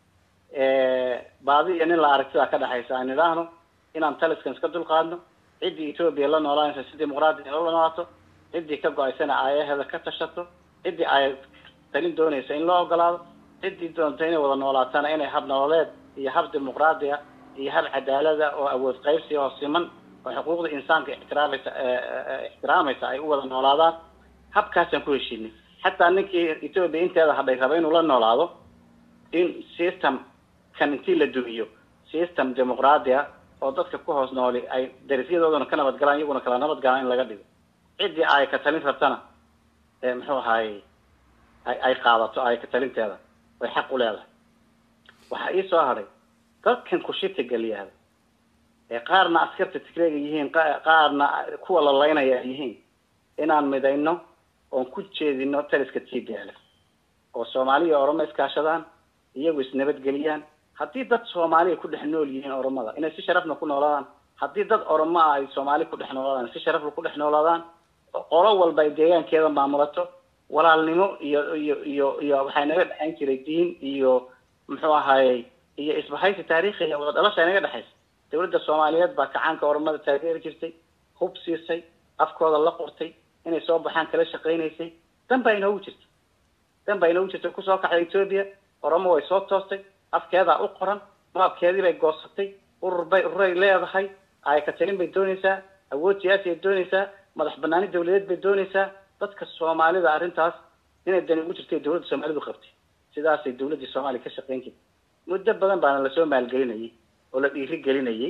baadi iyo nin la aragtidaa ka dhexaysa aan idhaahno inaan taliskan iska dulqaadno ciddii ethoobia la noolaanaysa si dimuqraadi la noolaato ciddii ka go-aysana aayaheeda ka tashato ciddii ay talin doonaysa in loo ogolaado ciddii doonta inay wada noolaatana inay hab nololeed iyo hab dimuqraadiya iyo hab cadaalada oo awood qaybsi oo siman oo xuquuqda insaanka ixtiraamaysa ixtiraamaysa ay u wada noolaadaan habkaasaan ku heshiinay xataa ninkii ethoobia inteeda hadhay raba inuu la noolaado in system kan intii la dumiyo system dimuqraadiya oo dadka ku hoos nooli ay darifyadoodana ka nabadgalaan iyaguna kala nabadgalaan in laga dhigo ciddii ay ka talin rabtana muxuu ahaaye ay ay qaadato ay ka talinteeda way xaq u leedahay waxaa ii soo hadhay dadkan kushitiga la yihahdo ee qaarna askarta tigreega yihiin qaarna kuwa la laynaya ay yihiin inaan midayno oon ku jeedino taliska t b l oo soomaaliya oroma iskaashadaan iyagu isnabadgeliyaan haddii dad soomaaliya ku dhex nool yihiin oromada inay si sharafna ku noolaadaan haddii dad oromo ah ay soomaali ku dhex noolaadaan si sharafna ku dhex noolaadaan qolo walba ay deegaankeeda maamulato walaalnimo iyo iyo iyo iyo waxaa naga dhexayn jiray diin iyo muxuu ahaayey iyo isbahaysi taariikhiya wada dhalasha inaga dhexaysa dawladda soomaaliyeed baa kacaanka oromada taageeri jirtay hub siisay afkooda la qortay inay soo baxaan kala shaqaynaysay dan baa inoogu jirta dan baa inoogu jirta kusoo kaxday ethoobia oromo way soo toostay afkeedaa u qoran maabkeedii bay goosatay urur bay ururay leedahay ayka talin bay doonaysaa awood siyaasiyay doonaysaa madax banaani dawladeed bay doonaysaa dadka soomaalida arrintaas inay dani ugu jirtay dawladda soomaalidu qabtay sidaasay dawladdii soomaaliya ka shaqayn jirtay muddo badan baana lasoo maalgelinayay oo la dhiiri gelinayay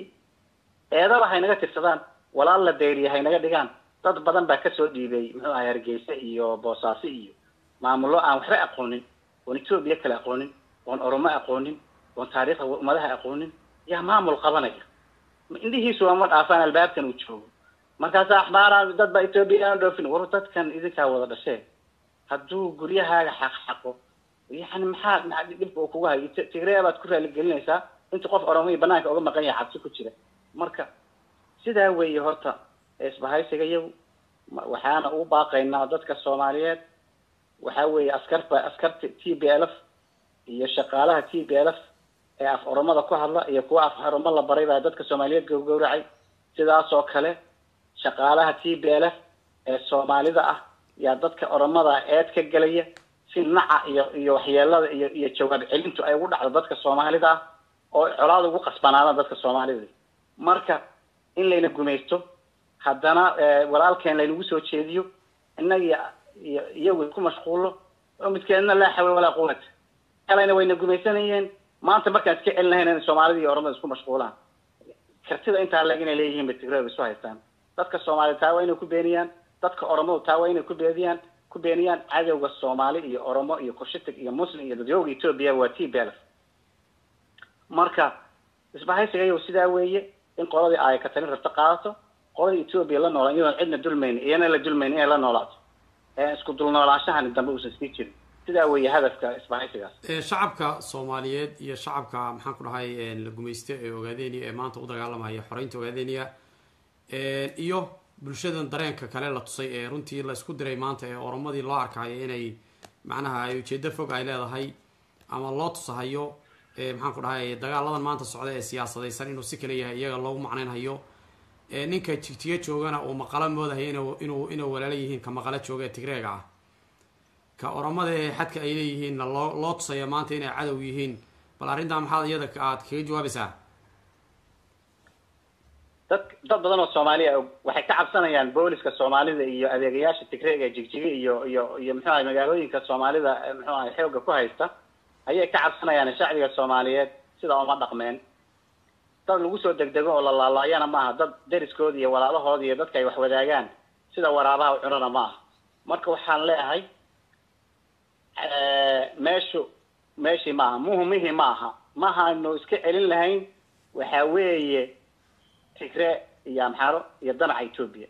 eedaba haynaga tirsadaan walaal la dayriya haynaga dhigaan dad badan baa kasoo dhiibay muxuu ahay hargeysa iyo boosaaso iyo maamullo aan waxba aqoonin oon etoobiya kale aqoonin oon oromo aqoonin oon taariikhda ummadaha aqoonin yaa maamul qabanaya indhihiisu ama dhaafaan albaabkan uu joogo markaasa axbaara dad baa etoobiya aan dhoofin war dadkan idinkaa wada dhashee hadduu guryahaaga xaqxaqo yani maxaa maa dhibka uu kugu hayo tigreya baad ku raaligelinaysaa inta qof oromoi banaanka oga maqan yahay cabsi ku jira marka sidaa weeye horta isbahaysiga iyagu waxaana ugu baaqaynaa dadka soomaaliyeed waxa weeye askarba askarta t b l f iyo shaqaalaha t b l f ee af oromada ku hadla iyo kuwa af oromo la baray baa dadka soomaaliyeed gowgowracay sidaas oo kale shaqaalaha t b l f ee soomaalida ah yaa dadka oromada eed ka gelaya si naca iyo iyo waxyeelada iyo iyo jawaab celintu ay ugu dhacdo dadka soomaalida ah oo colaad ugu qasbanaadaan dadka soomaalida marka in layna gumaysto haddana walaalkeen laynagu soo jeediyo innaga iyo iyagu ku mashquulo oo midkeedna laa xawla walaa quwata kalayna wayna gumaysanayeen maanta markaan iska celinahayn in soomaalida iyo oromada isku mashquulaan kartida intaa leg inay leeyihiin bay tigrada isu haystaan dadka soomaalida taa waa inay ku beeniyaan dadka oromadu taa waa inay ku beeniyaan ku beeniyaan cadowga soomaali iyo oromo iyo kushitig iyo muslim iyo dadyooga etoobiya waa t b l f marka isbahaysigayo sidaa weeye in qoladii ay ka talin rabto qaadato qoladii etoobiya la noolaan iyadoon cidna dulmayn iyana la dulmayn inay la noolaato isku dulnoolaanshahani dambe uusan sii jirin sidaa weeye hadafka isbahaysigaas shacabka soomaaliyeed iyo shacabka maxaan ku dhahay la gumaysta ee ogaadeniya ee maanta u dagaalamaya xoreynta ogaadeniya iyo bulshadan dareenka kale la tusay ee runtii la isku diray maanta ee oromadii loo arkayo inay macnaha ay ujeedo fog ay leedahay ama loo tusahayo maxaan ku dhahay dagaaladan maanta socda ee siyaasadaysan inuu si kale yahay iyaga loogu macnaynhayo ninka jigjiga joogana uu maqalo moodahay inuu inuu walaalo yihiin ka maqalo jooga ee tigreega ah ka oromada ee xadka ay leeyihiinna loo loo tusaya maanta inay cadow yihiin bal arrintaa maxaad iyada aad kaga jawaabaysaa dad dad badan oo soomaaliya waxay ka cabsanayaan booliska soomaalida iyo adeegayaasha tigreega jigjiga iyo iyo iyo muxuu ahay magaalooyinka soomaalida muxuu ahay xoogga ku haysta ayay ka cabsanayaan shacbiga soomaaliyeed sidaa uma dhaqmeen dad lagu soo degdego oo la laalaayana maaha dad deriskooda iyo walaalahooda iyo dadka ay wax wadaagaan sida waraabaha u cunana ma aha marka waxaan leeyahay meeshu meeshii maaha muhumihii ma aha mahaynu iska celin lahayn waxa weeye tigre iyo amxaro iyo danaca etoobiya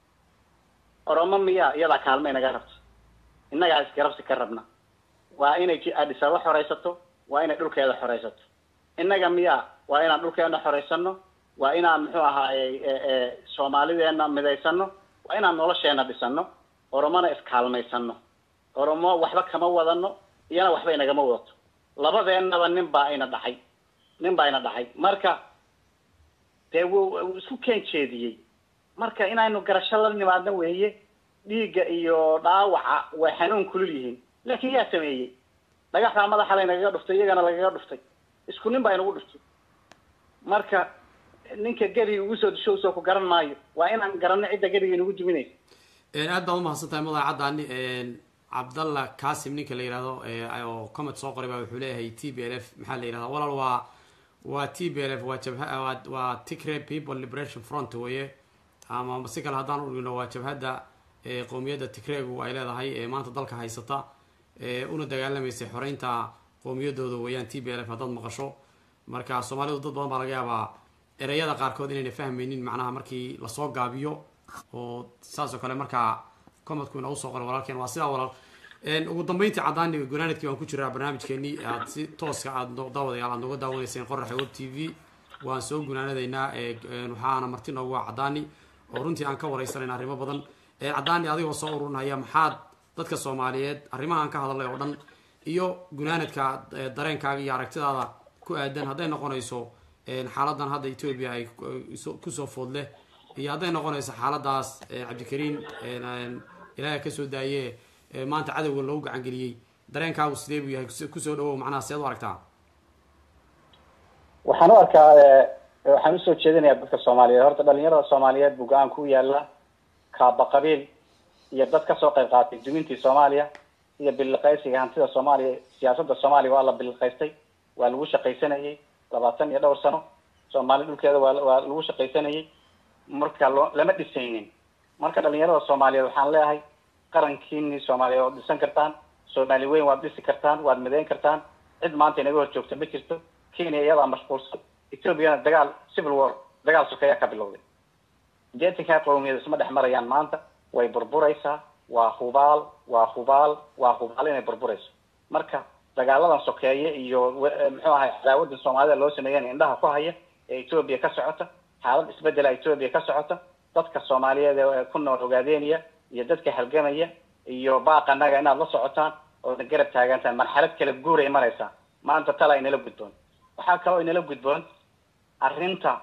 oromo miya iyadaa kaalma inaga rabta innagaa isgarabsi ka rabna waa inay adhisaba xoraysato waa inay dhulkeeda xoraysato innaga miya waa inaan dhulkeena xoraysano waa inaan muxuu ahaay soomaalideena midaysano waa inaan nolosheena dhisano oromona iskaalmaysano oromo waxba kama wadano iyana waxba inagama wadato labadeennaba nin baa ina dhacay nin baa ina dhacay marka dee wuu isku keen jeediyey marka inaynu garasho la nimaadno weeye dhiigga iyo dhaawaca way xanuun kulul yihiin laakiin yaa sameeyey dhagaxdaa madaxa laynagaga dhuftay iyagana lagaga dhuftay isku nin baa inagu dhuftay marka ninka geriga ugu soo disho usoo ku garan maayo waa inaan garanno cidda geriga inagu duminaysa aad baad umahadsan tahay madaxa caddaani cabdalla kasim ninka la yihahdo oo comment soo qoray baa wuxuu leeyahay t b l f maxaa la yihahda walaal waa waa t b l f waa jabha waa tigre people liberation front weye ama si kale haddaan udhigno waa jabhadda qowmiyadda tigregu ay leedahay ee maanta dalka haysata una dagaalamaysay xoreynta qowmiyadooda weeyaan t b l f haddaad maqasho marka soomaalidu dad badan baa laga yaabaa ereyada qaarkood inayna fahmaynin macnaha markii lasoo gaabiyo oo saas oo kale markaa comedku inoogu soo qoray walaalkeen waa sidaa walaal ugu dambeyntii caddaani gunaanadkii waan ku jiraa barnaamijkeenii aad si tooska aad daawadayaal aad nooga daawanayseen qoraxa web t v waan soo gunaanadaynaa waxaana marti noogu waa caddaani oo runtii aan ka wareysanayna arrimo badan caddaani adigoo soo ururinaya maxaad dadka soomaaliyeed arrimahaan ka hadalay oo dhan iyo gunaanadka dareenkaaga iyo aragtidaada ku aadan hadday noqonayso xaaladan hadda etoobiya ay kusoo food leh iyo hadday noqonayso xaaladaas cabdikariin ilaaha kasoo daaye maanta cadowga loogu gacangeliyey dareenkaagu sidee buu yahay kusoo dhawow macnaha seed u aragtaa waxaan u arkaa waxaan usoo jeedinayaa dadka soomaaliyeed horta dhalinyarada soomaaliyeed buu go-aan ku yaala kaaba qabiil iyo dad kasoo qayb qaatay dumintii soomaaliya iyo biliqaysiga hantida soomaaliya siyaasadda soomaaliya waa la biliqaystay waa lagu shaqaysanayay labaatan iyo dhowr sano soomaali dhulkeeda waa waa lagu shaqaysanayay marka loo lama dhisaynin marka dhalinyarada soomaaliyeed waxaan leeyahay qarankiinii soomaaliyeed waad dhisan kartaan soomaali weyn waad dhisi kartaan waad midayn kartaan cid maanta inaga hor joogta ma jirto kenya iyadaa mashquulsan ethoobiana dagaal civil war dagaal sokeeya ka bilowday jeetinkaa qowmiyad isma dhex marayaan maanta way burburaysaa waa hubaal waa hubaal waa hubaal inay burburayso marka dagaaladan sokeeye iyo muxuu ahay cadaawadda soomaalida loo sameeyan indhaha ku haya ee etoobiya ka socota xaalad isbedela etoobiya ka socota dadka soomaaliyeed ee ku nool ogaadeeniya iyo dadka halgamaya iyo baaqanaga inaad la socotaan oodna garab taagantaan marxalad kala guuray maraysaa maanta tala inala gudboon waxaa kaloo inala gudboon arrinta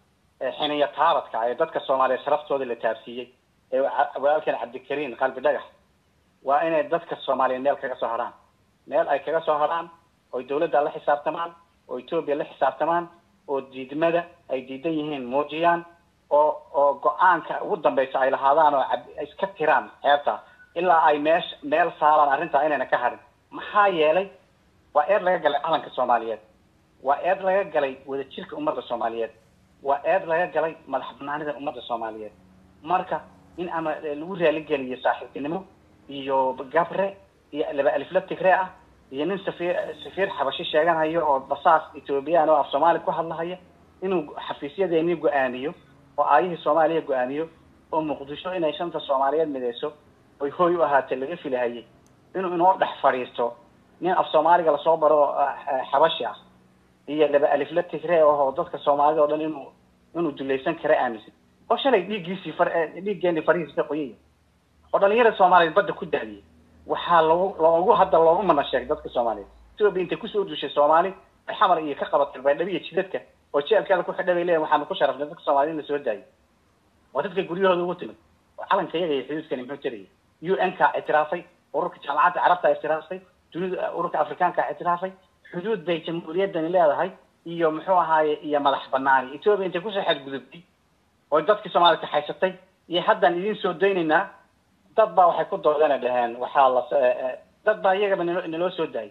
xiniya taabadka ee dadka soomaaliya sharaftooda la taabsiiyey ee walaalkeen cabdikariin qalbi dhagax waa inay dadka soomaaliya meel kaga soo harhaan meel ay kaga soo harhaan oy dawladda la xisaabtamaan oo etoobiya la xisaabtamaan oo diidmada ay diidan yihiin muujiyaan oo oo go-aanka ugu dambeysa ay lahaadaan oo iska tiraan ceebta ilaa ay meesh meel saaraan arrintaa inayna ka harin maxaa yeelay waa eed laga galay calanka soomaaliyeed waa eed laga galay wadajirka ummadda soomaaliyeed waa eed laga galay madax banaanida ummadda soomaaliyeed marka in ama lagu raaligeliyo saaxiibtinimo iyo gabre iyo laba alifla tigre ah iyo nin safiir safiir xabashi sheeganhayo oo basaas ethoobiyan oo af soomaali ku hadlahaya inuu xafiisyadeeni go-aamiyo oo aayihii soomaaliya go-aamiyo oo muqdisho inay shanta soomaaliyeed mideyso oy hooy u ahaatee laga filahayay inuu inoo dhex fadhiisto nin af soomaaliga lasoo baro oo xabashi ah iyo laba alifla tigre oo dadka soomaalida o dhan inuu inuu dulaysan kara aaminsan oo shalay dhiiggiisii far dhiiggeeni farihiisa ka qoyaya oo dhalinyarada soomaaliyeed badda ku daadiyay waxaa lagu loogu hadda loogu mana sheegay dadka soomaaliyeed etoobiya intay kusoo dushay soomaali ay xamar iyo ka qabatay baydhabo iyo jidadka oo jeelkeeda ku xidha bay leeyihin waxaanu ku sharafnay dadka soomaaliyed in la soo daayay waa dadka guryahooda ugu timid oo calanka iyaga iyo xuduudkani muxuu tarayay u n ka ictiraafay ururka jaamacadda carabta ictiraafay dunida ururka afrikaanka ictiraafay xuduud bay jamhuuriyaddani leedahay iyo muxuu ahaaye iyo madax banaani etoobiya intay kusoo xadgudubtay oo dadkii soomaliya kaxaysatay iyo haddaan idin soo daynaynaa dad baa waxay ku doodana dhaheen waxaa la dad baa iyagaba nalo naloo soo daayay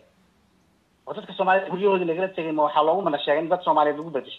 oo dadka soomaaliyed guryahoodii lagala tegay ma waxaa loogu mana sheegay in dad soomaaliyeed lagu bedesho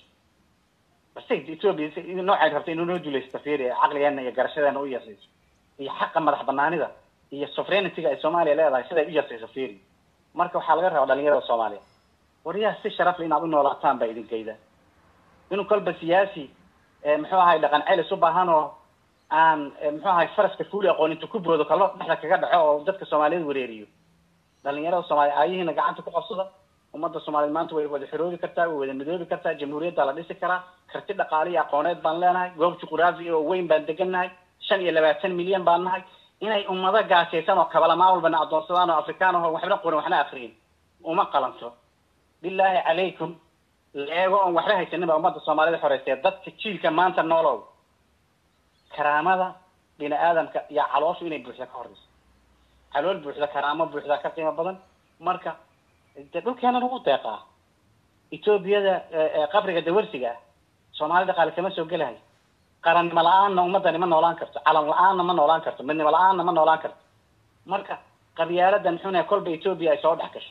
base etoobiya noocay rabtay inuu noo dulaysto fiiri caqligeena iyo garashadeena u yasayso iyo xaqa madax banaanida iyo sovereignity-ga ay soomaaliya leedahay siday u yasayso fiiri marka waxaa laga rabaa dhalinyarada soomaaliya waryaha si sharafle inaad u noolaataan baa idinkayda inuu kolba siyaasi muxuu ahay dhaqan celis u baahan oo aan muxuu ahay faraska fuuli aqoon intu ku boodo kalo dhexda kaga dhaco oo dadka soomaaliyeed wareeriyo dhalinyarada soomaaliya aayihiina gacanta ku qabsada ummadda soomaaliyeed maanta way wada xiroobi kartaa way wada midoobi kartaa jamhuuriyadda la dhisi karaa karti dhaqaale iyo aqooneed baan leenahay goob juquraafi oo weyn baan degannahay shan iyo labaatan milyan baan nahay inay ummado gaajaysan oo kabalamaa walbana addoonsadaan oo afrikaan aho waxba qorin waxna akriyin uma qalanto bilaahi calaykum leego oon waxba haysanin baa ummadda soomaalida xoreysay dadka jiilka maanta noolow karaamada bini aadamka iyo calooshu inay buuxda ka horeyso calool buuxda karaamo buuxda ka qiimo badan marka de dhulkeena lagu deeqaa etoobiyada qabriga dawarsiga ah soomaali dhaqaale kama soo gelahay qarannimo la-aanna ummadani ma noolaan karto calan la-aanna ma noolaan karto midnimo la-aanna ma noolaan karto marka qabyaaladan muxuuna kolba etoobiya ay soo dhex gasho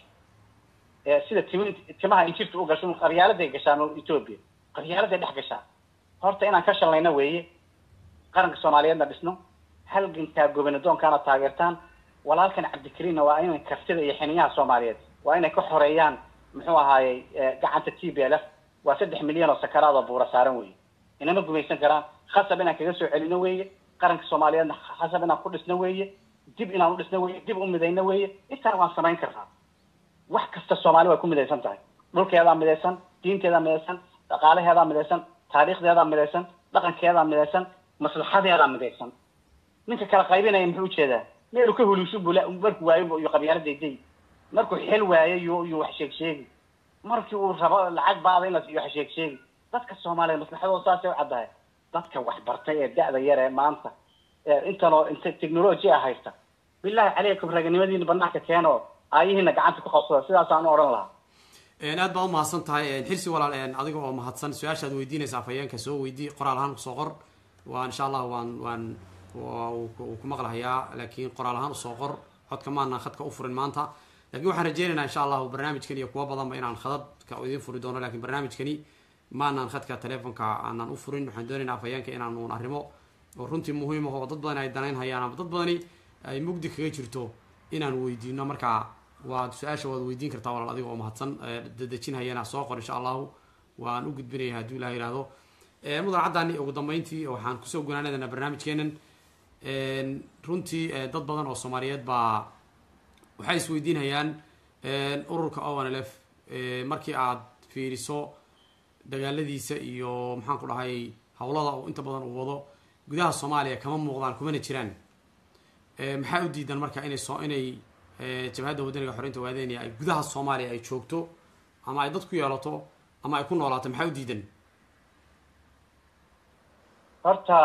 sida tim timaha injirta u gasho qabyaaladay gashaan etoobiya qabyaaladay dhex gashaa horta inaan ka shallayno weeye qaranka soomaaliyeedna dhisno halgankaa gobanadoonkaana taageertaan walaalkan cabdikariinna waa inay kartida iyo xiniyaha soomaaliyeed waa inay ka xoreeyaan muxuu ahaayey gacanta t b l f waa saddex milyan oo sakaraad oo buura saaran weeye inama gumaysan karaan khasab inaan kaga soo celino weeye qaranka soomaaliyeedna khasab inaan ku dhisno weeye dib inaan u dhisno weeye dib u midayno weeye intaan waan samayn karnaa wax kasta soomaali way ku midaysan tahay dhulkeedaa midaysan diinteedaa midaysan dhaqaalaheedaa midaysan taariikhdeedaa midaysan dhaqankeedaa midaysan maslaxadeedaa midaysan ninka kala qaybinaya muxuu ujeedaa meelu ka huliishu bula markuu waayo iyo qabyaaladayday markuu xel waayo yu yuu wax sheeg sheegi markii uu rabo lacag baada in la siiyo wax sheeg sheegi dadka soomaaliya maslaxadooda saasay u caddahay dadka waxbartay ee da-da yar ee maanta intanoo inta technologia haysta billahi calaykum raganimadiina banaanka keeno aayihiina gacanta ku qabsada sidaasaan u odhan lahaa aad baa umahadsan tahay xirsi walaal adiga oo mahadsan su-aashaad weydiinaysa afhayeenka soo weydii qoraal ahaan kusoo qor waa insha allah waan waan uu ku maqlahayaa laakiin qoraal ahaan usoo qor codka maanaan khadka u furin maanta lakin waxaan rajeynaynaa insha allahu barnaamijkan iyo kuwa badanba inaan khadadka idiin furi doono lakin barnaamijkani maanaan khadka telefonka aanaan u furin waxaan doonaynaa afhayeenka inaan uun arrimo oo runtii muhiim ah oo dad badan ay danayn hayaan ama dad badani ay mugdi kaga jirto inaan weydiino markaa waad su-aasha waad weydiin kartaa walaal adiga oo mahadsan dadejinhayana soo qor insha allahu waan u gudbinaya hadduu ilah yihahdo mudan caddaani ugu dambeyntii waxaan kusoo gunaanadana barnaamijkeenan runtii dad badan oo soomaaliyeed baa waxay isweydiinhayaan ururka o n l f markii aad fiiriso dagaaladiisa iyo maxaan ku dhahay howlada uu inta badan uu wado gudaha soomaaliya kama muuqdaan kumana jiraan maxaa u diidan marka inay soo inay jabhadda wadaniga xoreynta waadeynaya ay gudaha soomaaliya ay joogto ama ay dad ku yeelato ama ay ku noolaato maxaa u diidan horta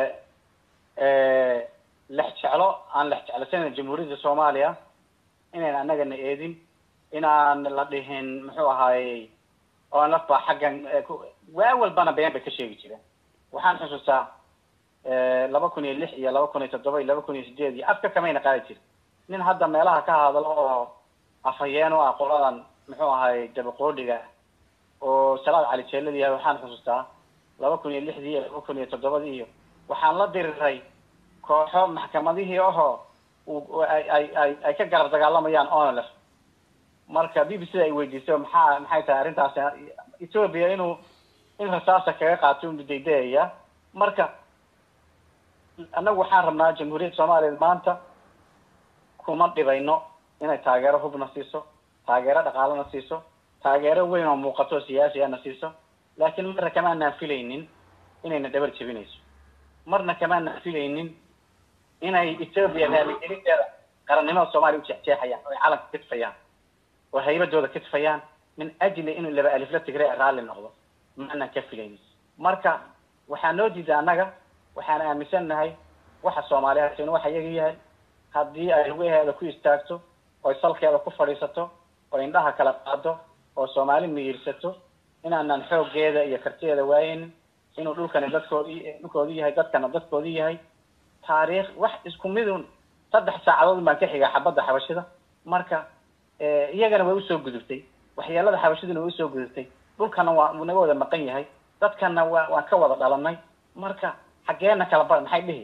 lex jeclo aan lex jeclasanan jamhuuriyadda soomaaliya inayn annagana eedin inaan la dhihin muxuu ahaayey oo laf baa xaggan waa walbana been bay ka sheegi jireen waxaan xusuustaa laba kun iyo lix iyo laba kun iyo toddoba iyo laba kun iyo sideed iyo afka kamayna qaadi jirin nin hadda meelaha ka hadlo oo afhayeen u ah qoladan muxuu ahaayey dabaqoodhiga oo salaad cali jeelad yahay waxaan xusuustaa laba kun iyo lixdii iyo laba kun iyo toddobadii iyo waxaan la diriray kooxo maxkamadihii ahoo ay ay ay ay ka garab dagaalamayaan onlef marka b b c da ay weydiiso maxaa maxay tahay arrintaasi ethoopia inuu in rasaasa kaga qaato unu daydayaya marka annagu waxaan rabnaa jamhuuriyadda soomaaliya maanta kuma dhibayno inay taageero hubna siiso taageero dhaqaalena siiso taageero weyn oo muuqato oo siyaasi ana siiso laakiin marna kamaanaan filaynin inayna dhabar jebinayso marna kamaanaan filaynin inay ethoopia raaligelinteeda qarannimada soomaaliya u jeexjeexayaan oo ay calanka kitfayaan oo haybadooda kitfayaan min ajli inuu laba alifla tigre raalli noqdo maanaan ka filaynin marka waxaa noo diida annaga waxaan aaminsannahay waxa soomaaliya hatin waxa iyaga yahay haddii ay lugaheeda ku istaagto oy salkeeda ku fadhiisato oo indhaha kala qaado oo soomaali miyiirsato inaanan xooggeeda iyo kartideeda waayeynin inuu dhulkani dadkoodi dhulkoodii yahay dadkana dadkoodii yahay taariikh wax isku midun saddex saacadood baan ka xigaa xabadda xabashida marka iyagana way usoo gudubtay waxyeelada xabashiduna way usoo gudubtay dhulkana waa naga wada maqan yahay dadkana waa waan ka wada dhalanay marka xaggeena kala bar maxay dhihi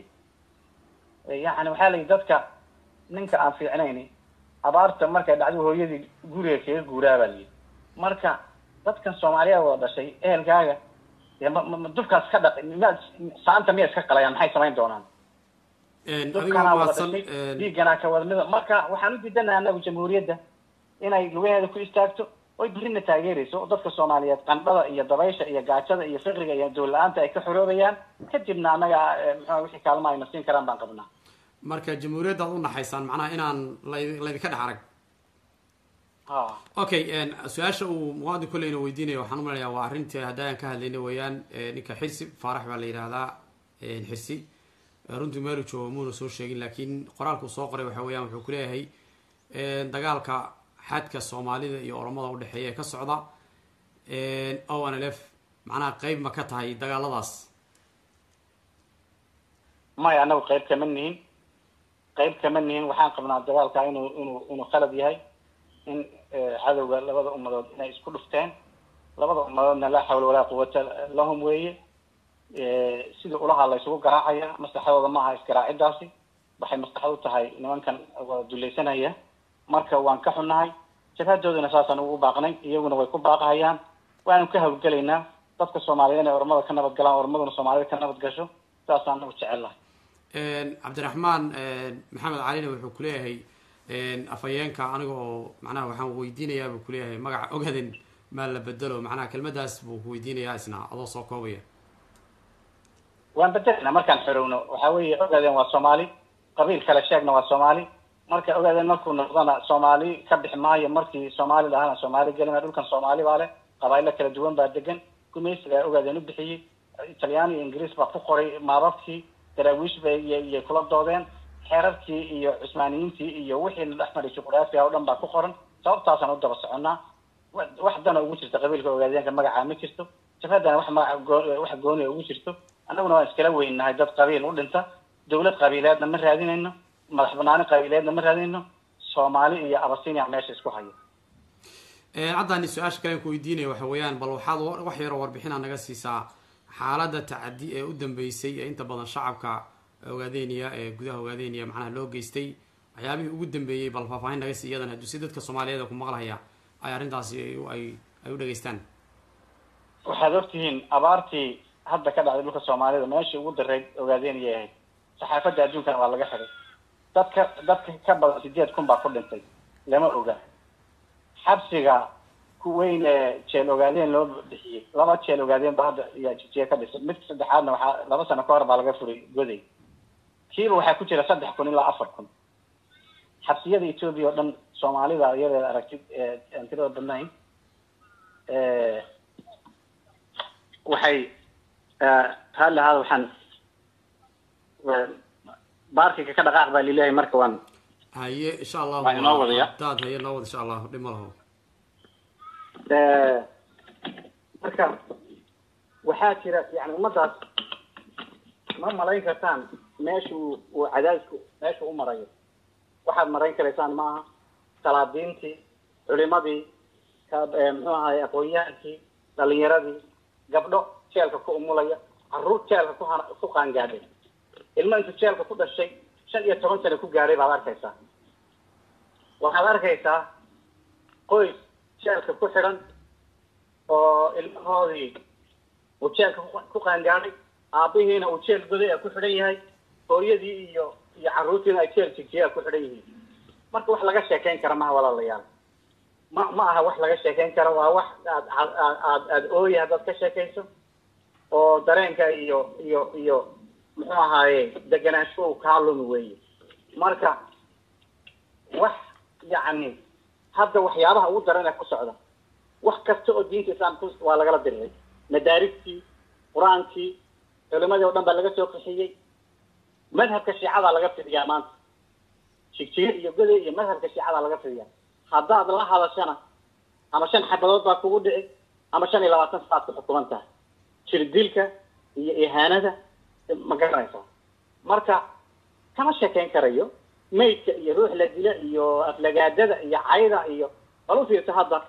yacni waxaa la yidhi dadka ninka aan fiicnayni abaarta markay dhacdo hooyadii guriga kaga guuraa baa layidhi marka dadkan soomaaliya wada dhashay ehelkaaga dee ma ma dubkaas ka dhaq miyaad saanta miya iska qalayaan maxay samayn doonaan adigoo dubkanaa wada mahadsan dhashay dhiigganaa ka wada mida marka waxaan u diidanaha anagu jamhuuriyadda inay lugaheeda ku istaagto oy birina taageerayso oo dadka soomaaliyeed qandhada iyo dabaysha iyo gaajada iyo fiqriga iyo dool la-aanta ay ka xoroobayaan kadibna annaga muxua wixii kaalma ayna siin karaan baan qabnaa marka jamhuuriyadda ad u naxaysaan macnaha inaan la- laydinka dhex arag ha okay su-aasha uu muqaadin kolleyna weydiinaya waxaan umaleyaa waa arrintii haddaan ka hadlayna weeyaan ninka xirsi faarax baa la yidhahdaa xirsi runtii meelu joogo muuna soo sheegin laakiin qoraalkuu soo qoray waxa weeyaan wuxuu kuleeyahay dagaalka xadka soomaalida iyo oromada udhexeeya ee ka socda o n l f macnaha qeyb ma ka tahay dagaaladaas maya anagu qayb kama nihin qayb kama nihin waxaan qabnaa dagaalka inuu inuu inuu khalad yahay in cadowga labada ummadood inay isku dhufteen labada ummadoodna laa xawla walaa quwata lahum weeye sidii ulahaa la isugu garaacaya maslaxadooda maaha isgaraacidaasi waxay maslaxad u tahay nimankan wada dulaysanaya marka waan ka xunnahay jabhadoodana saasaan ugu baaqnay iyaguna way ku baaqahayaan waanu ka hawlgelaynaa dadka soomaaliyeed inay ormada ka nabad galaan ormaduna soomaalida ka nabad gasho saasaan nagu jecellahay cabdiraxmaan maxamed calina wuxuu kuleeyahay afhayeenka aniga oo macnaha waxaan weydiinayaa buu kuleeyahay magaca ogaden maa la bedelo macnaha kelmadaas buu ku weydiinayaa isna adoo soo koobaya waan bedelna markaan xorowno waxa weeye ogaadeen waa soomaali qabiil kale sheegna waa soomaali marka ogaadeen markuu noqdana soomaali ka bixi maayo markii soomaali lahana soomaali gelina dhulkan soomaali baa leh qabailo kala duwan baa degan gumaysigaa ogaadeen u bixiyey talyaani iyo ingiriis baa ku qoray maababkii daraawiish bay iyay kula doodeen xeerarkii iyo cusmaaniyiintii iyo wixiina dhex maray juqraafiga oo dhan baa ku qoran sababtaasaan u daba soconnaa wax dana ugu jirta qabiilka ogaadeenka magacaa ma jirto jabhaddana wax magaca goo wax gooniya ugu jirto annaguna waan iskala weynahay dad qabiil u dhinta dawlad qabiileedna ma raadinayno madax banaani qabiileedna ma raadinayno soomaali iyo abasinia meesha isku hayo caddani su-aasha kalen ku weydiinaya waxa weeyaan bal waxaad wax yaroo warbixina naga siisaa xaaladda tacadi ee u dambeysay ee inta badan shacabka ogaadeniya ee gudaha ogaadeniya macnaha loo geystay waxyaabihii ugu dambeeyey bal faahfaahin naga sii iyadan hadduu si dadka soomaaliyeed ku maqlahaya ay arrintaasi ay ay u dhageystaan waxaad ogtihiin abaartii hadda ka dhacday dhulka soomaalida meeshii ugu dareyd ogaadeeniyay ahayd saxaafadda adduunkana waa laga xiday dadka dadka ka badan sideed kun baa ku dhintay lama oga xabsiga ku weyn ee jeel ogaadeen loo bixiyey laba jeel ogaadeen ba hadda yaa jijiye ka dhisay midka saddexaadna waxaa laba sano ka hor baa laga furay goday kiiba waxaa ku jira saddex kun ilaa afar kun xabsiyada etoobiya oo dhan soomaalida iyadeeda aragtid aan tirada badnayn waxay raalli ahaada waxaan baarkiga ka dhaqaaq baa lileeyahay marka waan haye insha allahu Waa inoo wadaya. daad haye noo wada insha allahu dhib ma laho marka waxaa jira yani ummadaas ma malayn kartaan meeshuu uu cadaadisku meeshuu u marayo waxaad marayn karaysaan maaha salaadiintii culimadii ka- eh, muxuu ahaye aqoon-yahankii dhalinyaradii gabdho jeelka ku umulaya caruur jeelka ku hana- ku qaangaadhay ilmo intuu jeelka ku dhashay shan iyo toban sano ku gaadhay baad arkaysaa waxaad arkaysaa qoys jeelka ku xidhan oo ilmahoodii uu jeelka ku- ku qaangaadhay aabihiina uu jeel goday a ku xidhan yahay hooyadii iyo iyo carruurtiina ay jeel jijiya ku xidhan yihiin marka wax laga sheekayn kara maha walaalayaal ma ma aha wax laga sheekayn kara waa wax aad aad aad aad aada ooya haddaad ka sheekayso oo dareenka iyo iyo iyo muxuu ahaaye deganaansho uu kaa lumi weeye marka wax yacni hadda waxyaabaha ugu daran ee ku socda wax kasta oo diinta islaamka waa lagala diriray madaaristii qur-aankii culimadii oo dhan baa laga soo qixiyey madhabka shiicada laga fidiyaa maanta jigjiga iyo goday iyo madhabka shiicada laga fidiyaa haddaad la hadashana ama shan xabadood baa kugu dhici ama shan iyo labaatan saaad ku xukuman tahay jirdilka iyo ihaanada ma garanaysaa marka kama sheekayn karayo maydka iyo ruux la dila iyo aflagaadada iyo cayda iyo bal u fiirsa hadda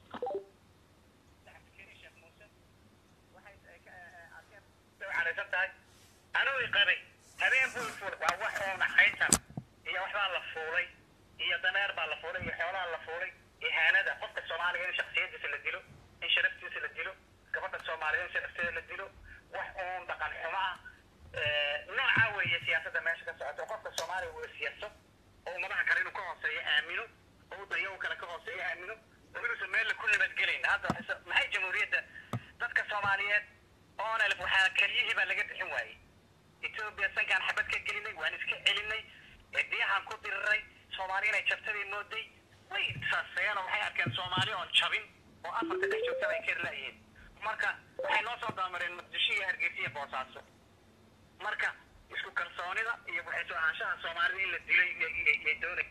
caraysan tahay anuu qabay habeen buu fuul waa wax oo naxaytan iyo waxbaa la fuulay iyo dameer baa la fuulay iyo xoolaa la fuulay ihaanada qofka soomaaliga in shaksiyadiisa la dilo in sharaftiisa la dilo gabadha soomaaliya in sharafteeda la dilo wax uun dhaqan xumo ah nooca weeye siyaasadda meesha ka socoto qofka soomaaliga uu siyaaso oo ummadaha kale inuu ka hooseeyo aamino oo dayo kale ka hooseeyo aamino oo inuusan meel ku nabadgelayn hadda waxay- maxay jamhuuriyadda dadka soomaaliyeed oonalf waxaa keliyihii baa laga bixin waayey etoobiya sankaan xabad ka gelinay waan iska celinay biyahaan ku diriray soomaali inay jabtadii mooday way saasayeen oo waxay arkeen soomaali oon jabin oo afarta dhex joogtada ay keri laayihiin marka waxay noo soo dabamareen muqdisho iyo hargeysa iyo boosaaso marka isku kalsoonida iyo waxay soo ahaanshaha soomaalida in la dilay iyo- iyo iyo doonay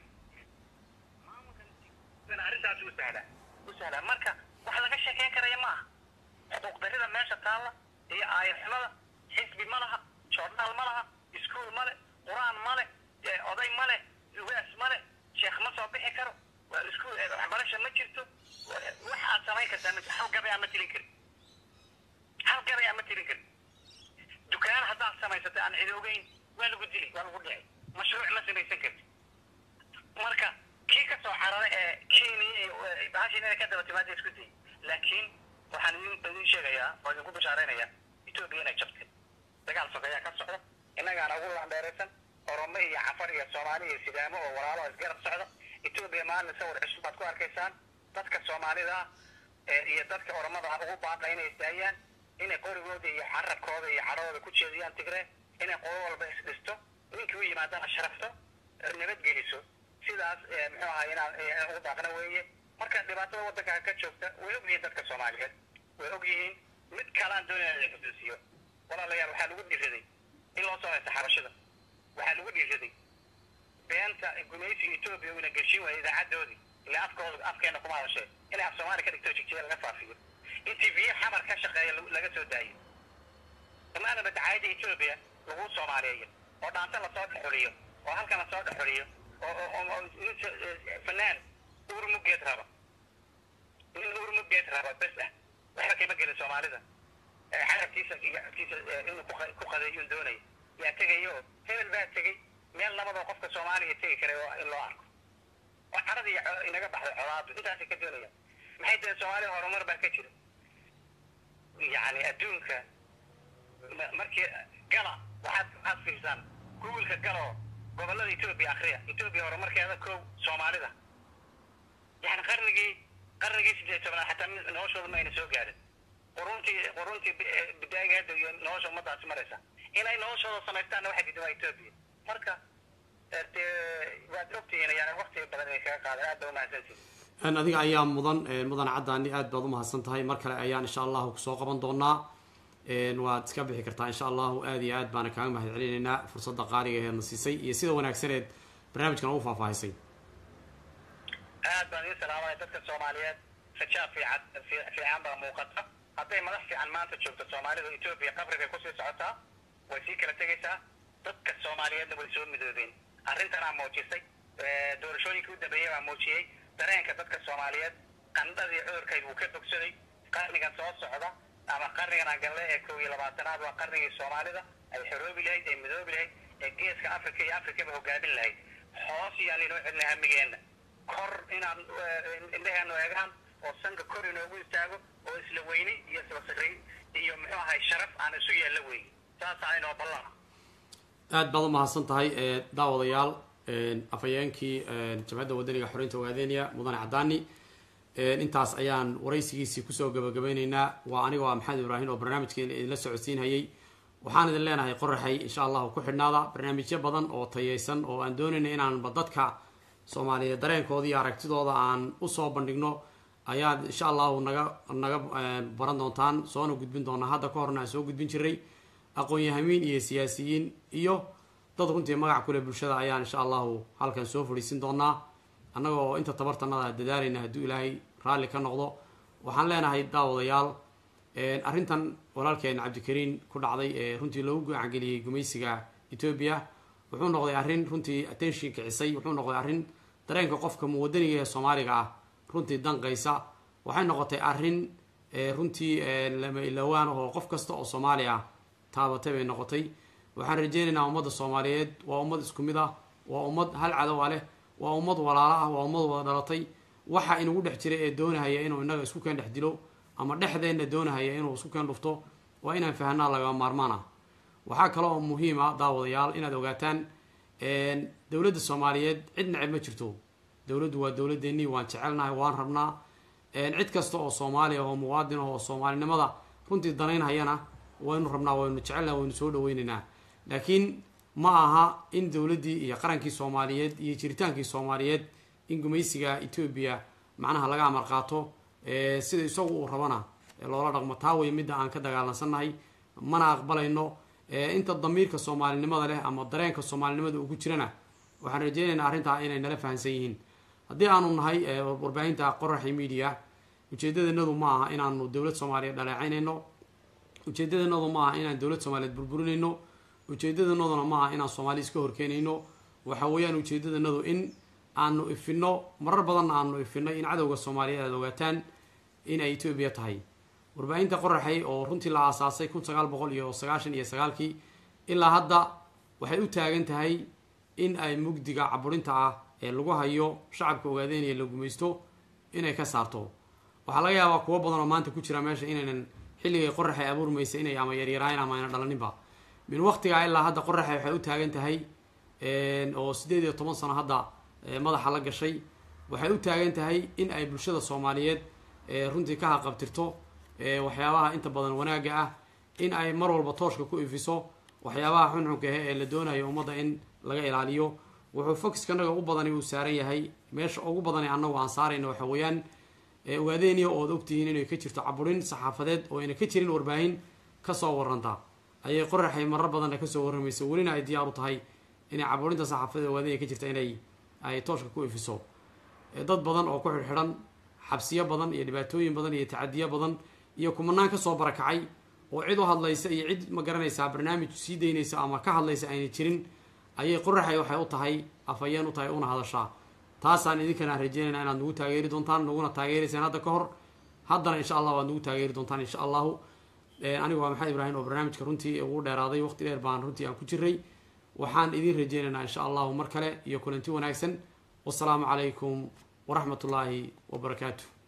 maamulkan arrintaas u sahla u sahla marka wax laga sheekeyn karaya maaha xuquuq darida meesha taalla iyo aayarxumada xisbi ma laha joornaal ma laha iskuul ma le qur-aan ma le eh, oday ma le ugaas ma le sheekh ma soo bixi karo waa iskuul eh, waxbarasha ma jirto wa- wax aad samayn kartaa ma hal gabay aan ma tirin karin hal gabay aan ma tirin karin dukaan haddaad samaysatay aan cid ogeyn waa lagu dili waa lagu dhici mashruuc ma samaysan karti marka kii ka soo cararay ee kenya bahashin inay ka daba timaada isku dayay laakiin waxaan idin idin sheegayaa oo idinku bishaaraynayaa etoobiya inay jabtay dagaal sokeeyaa ka socda innagaana ugu landheeraysan oromo iyo cafar iyo soomaali iyo sidaamo oo walaalo oo isgarab socda etoobiya maalin sawir cusub baad ku arkaysaan dadka soomaalida ah ee iyo dadka oromada ah ugu baaqa inay isdaayaan inay qorigooda iyo carabkooda iyo cadhooda ku jeediyaan tigre inay qolo walba isdhisto ninkii u yimaadana sharafto eh, nabadgeliso sidaas eh, muxuu ahaa inaan eh, ugu baaqna weeye marka dhibaatada waddanka ka joogta way og yihiin dadka soomaaliyeed way og yihiin mid kalaan doonaya in la xusuusiyo walaalayaal waxaa lagu dhiiraday in loo soo haysta xabashada waxaa lagu dhiiraday beenta gumaysiga etoobiya uu ina geshin waayay idaacadoodii ilaa afkooda afkeena kuma hadashee inay af soomaali ka dhigto jigjiga laga faafiyo in tv xamar ka shaqeeya lagu- laga soo daayo imaanaba dacaayadda etoobiya lagu soomaaliyeeyo oo dhaanta lasoo dhexuliyo oo halkan lasoo dhexuliyo oo oo- oo oo nin so- eh, fanaan uurmugeed raba nin uurmugeed raba bes ah waxba kama gelin soomaalida Eh, carabkiisa iyo afkiisa eh, inuu ku qa- ku qadeeyuun doonaya yaa tegayo hebel baa tegey meel nabadoo qofka soomaaliya tegi karay oo in loo arko oo caradii iyo co- inaga baxday colaadu intaasay ka doonayaan maxay tahay soomaaliya horumar baa ka jira yacni adduunka ma- markii gala waxaad waxaad fiirsaan googolka galoo gobollada etoobiya akhriya etoobiya horumarkeeda kow soomaalida yani qarnigii qarnigii sideed tobnaad xataa mid- noloshooda ma ayna soo gaarin quruntii quruntii bi- eh, bidaayageeda iyo nolosha ummadaasi maraysa inay noloshooda samaystaanna waxay diidan waa etoobiya marka eh, dee waad ogtihiin yani waqtiga badan inay kaga qaadan aad ba umahadsantihin adiga ayaa mudan mudan caddaani aad baad umahadsan tahay mar kale ayaan insha allahu kusoo qaban doonaa waad iska bixi kartaa insha allahu aad iyo aad baana kaaga mahad celinaynaa fursadda qaaliga eedna siisay iyo sida wanaagsaneed barnaamijkan ugu faahfaahisay aad baan idin salaamaya dadka soomaaliyeed rajaa fiican fiican baa muuqata hadday madax fiican maanta joogto soomaalida etoobiya qabrigay kusii socotaa way sii kala tegaysaa dadka soomaaliyeedna way soo midoobeen arrintanaa muujisay doorashooyinkii u dambeeyey baa muujiyey dareenka dadka soomaaliyeed qandhadii cudurkayd wuu ka bogsaday qarnigan soo socda ama qarnigan agalle ee kow iyo labaatanaad waa qarnigii soomaalida ay xoroobi lahayd ay midoobi lahayd ee geeska africa iyo afrikaba hogaamin lahayd hoos iyaan inoo celina hamigeenna kor inaan indheheenu eegaan oo sanka kor inoogu istaago oo isla weyni iyo isla sirri iyo muxuu ahay sharaf aan isu yeella weyn saasaa inoo ballana aad baad umahadsan tahay daawadayaal afhayeenkii jabhadda wadaniga xoreynta ogaadeniya mudane cadaani intaas ayaan waraysigiisii kusoo gabagabeyneynaa waa aniga waa maxamed ibraahim oo barnaamijkeen idinla socodsiinhayay waxaan idin leenahay qoraxay insha allahu ku xidhnaada barnaamijyo badan oo tayeysan oo aan doonayna inaanba dadka soomaaliyeed dareenkooda iyo aragtidooda aan usoo bandhigno ayaad insha allahu naga naga baran doontaan soona gudbin doonaa hadda ka horna aan soo gudbin jiray aqoon-yahamiin iyo siyaasiyiin iyo dad runtii magac kule bulshada ayaan insha allahu halkan soo fadhiisin doonaa annaga oo inta tabartanada dadaalayna hadduu ilaahay raalli ka noqdo waxaan leenahay daawadayaal arrintan walaalkeen cabdikariin ku dhacday ee runtii loogu gacangeliyey gumaysiga etoobiya wuxuu noqday arrin runtii attention kicisay wuxuu noqday arrin dareenka qofka muwadaniga ee soomaaliga ah runtii danqaysa waxay noqotay arrin runtii lama ilowaan oo qof kasta oo soomaali ah taabatay bay noqotay waxaan rajeynaynaa ummadda soomaaliyeed waa ummad isku mid ah waa ummad hal cadowa leh waa ummad walaalo ah waa ummad wada dhalatay waxa inagu dhex jira ee doonahaya inuu inaga isku keen dhex dilo ama dhexdeenna doonahaya inuu isku keen dhufto waa inaan fahanaa lagama maarmaan ah waxaa kale oo muhiim ah daawadayaal inaad ogaataan dowladda soomaaliyeed cid neceb ma jirto dowladdu waa dowladeennii waan jecelnahay waan rabnaa cid kasta oo soomaaliya oo muwaadin oo soomaalinimada runtii danaynhayana waynu rabnaa waynu jecelnaha waynu soo dhaweynaynaa laakiin ma aha in dowladdii iyo qarankii soomaaliyeed iyo jiritaankii soomaaliyeed in gumaysiga etoobiya macnaha laga amar qaato sida isagu uu rabana loola dhaqmo taa way midda aan ka dagaalansannahay mana aqbalayno inta damiirka soomaalinimada leh ama dareenka soomaalinimada ugu jirana waxaan rajeynaynaa arrintaa inay nala fahansan yihiin haddii aanu nahay warbaahinta qoraxi media ujeedadanadu ma aha inaanu dowlad soomaaliyeed dhaleecaynayno ujeedadanadu ma aha inaan dowlad soomaaliyeed burburinayno ujeedadanaduna ma aha inaan soomaali iska horkeenayno waxa weeyaan ujeedadanadu in aanu ifino marar badanna aanu ifino in cadowga soomaaliyeed aad ogaataan in ay etoobiya tahay warbaahinta qoraxay oo runtii la aasaasay kun sagaal boqol iyo sagaashan iyo sagaalkii ilaa hadda waxay u taagan tahay in ay mugdiga caburinta ah ee lagu hayo shacabka ogaadeynaya la gumaysto inay ka saarto waxaa laga yaabaa kuwo badan oo maanta ku jira meesha inaynan xilligay qoraxay abuurmaysa inay ama yaryaraayn ama ayna dhalaninba min waqtigaa ilaa hadda qoraxay waxay u taagan tahay oo siddeed iyo toban sano hadda madaxa la gashay waxay u taagan tahay in ay bulshada soomaaliyeed runtii ka haqabtirto waxyaabaha inta badan wanaagga ah in ay mar walba tooshka ku ifiso waxyaabaha xunxunka ahe ee la doonayo ummadda in laga ilaaliyo wuxuu foxkanaga u badani uu saaran yahay meesha ugu badani annagu aan saarayna waxa weeyaan ogaadeeniya ood ogtihiin inay ka jirto caburin saxaafadeed oo ayna ka jirin warbaahin kasoo waranta ayay qoraxay marar badanna kasoo warramaysa welina ay diyaar u tahay inay caburinta saxaafadeed ogaadeeniya ka jirta inay ay tooshka ku ifiso dad badan oo ku xidhxidhan xabsiyo badan iyo dhibaatooyin badan iyo tacadiyo badan iyo kumanaan kasoo barakacay oo cid u hadlaysa iyo cid ma garanaysaa barnaamij sii daynaysa ama ka hadlaysa ayna jirin ayay qoraxay waxay u tahay afhayeen u tahay una hadashaa taasaan idinkana rajeynayna inaad nagu taageeri doontaan naguna taageeraysaan hadda ka hor haddana insha allah waad nagu taageeri doontaan insha allahu anigu waa maxamed ibraahim oo barnaamijka runtii ugu dheeraaday waqti dheer baan runtii aan ku jiray waxaan idin rajeynaynaa insha allahu mar kale iyo kulanti wanaagsan wasalaamu calaykum waraxmat ullaahi wabarakaatu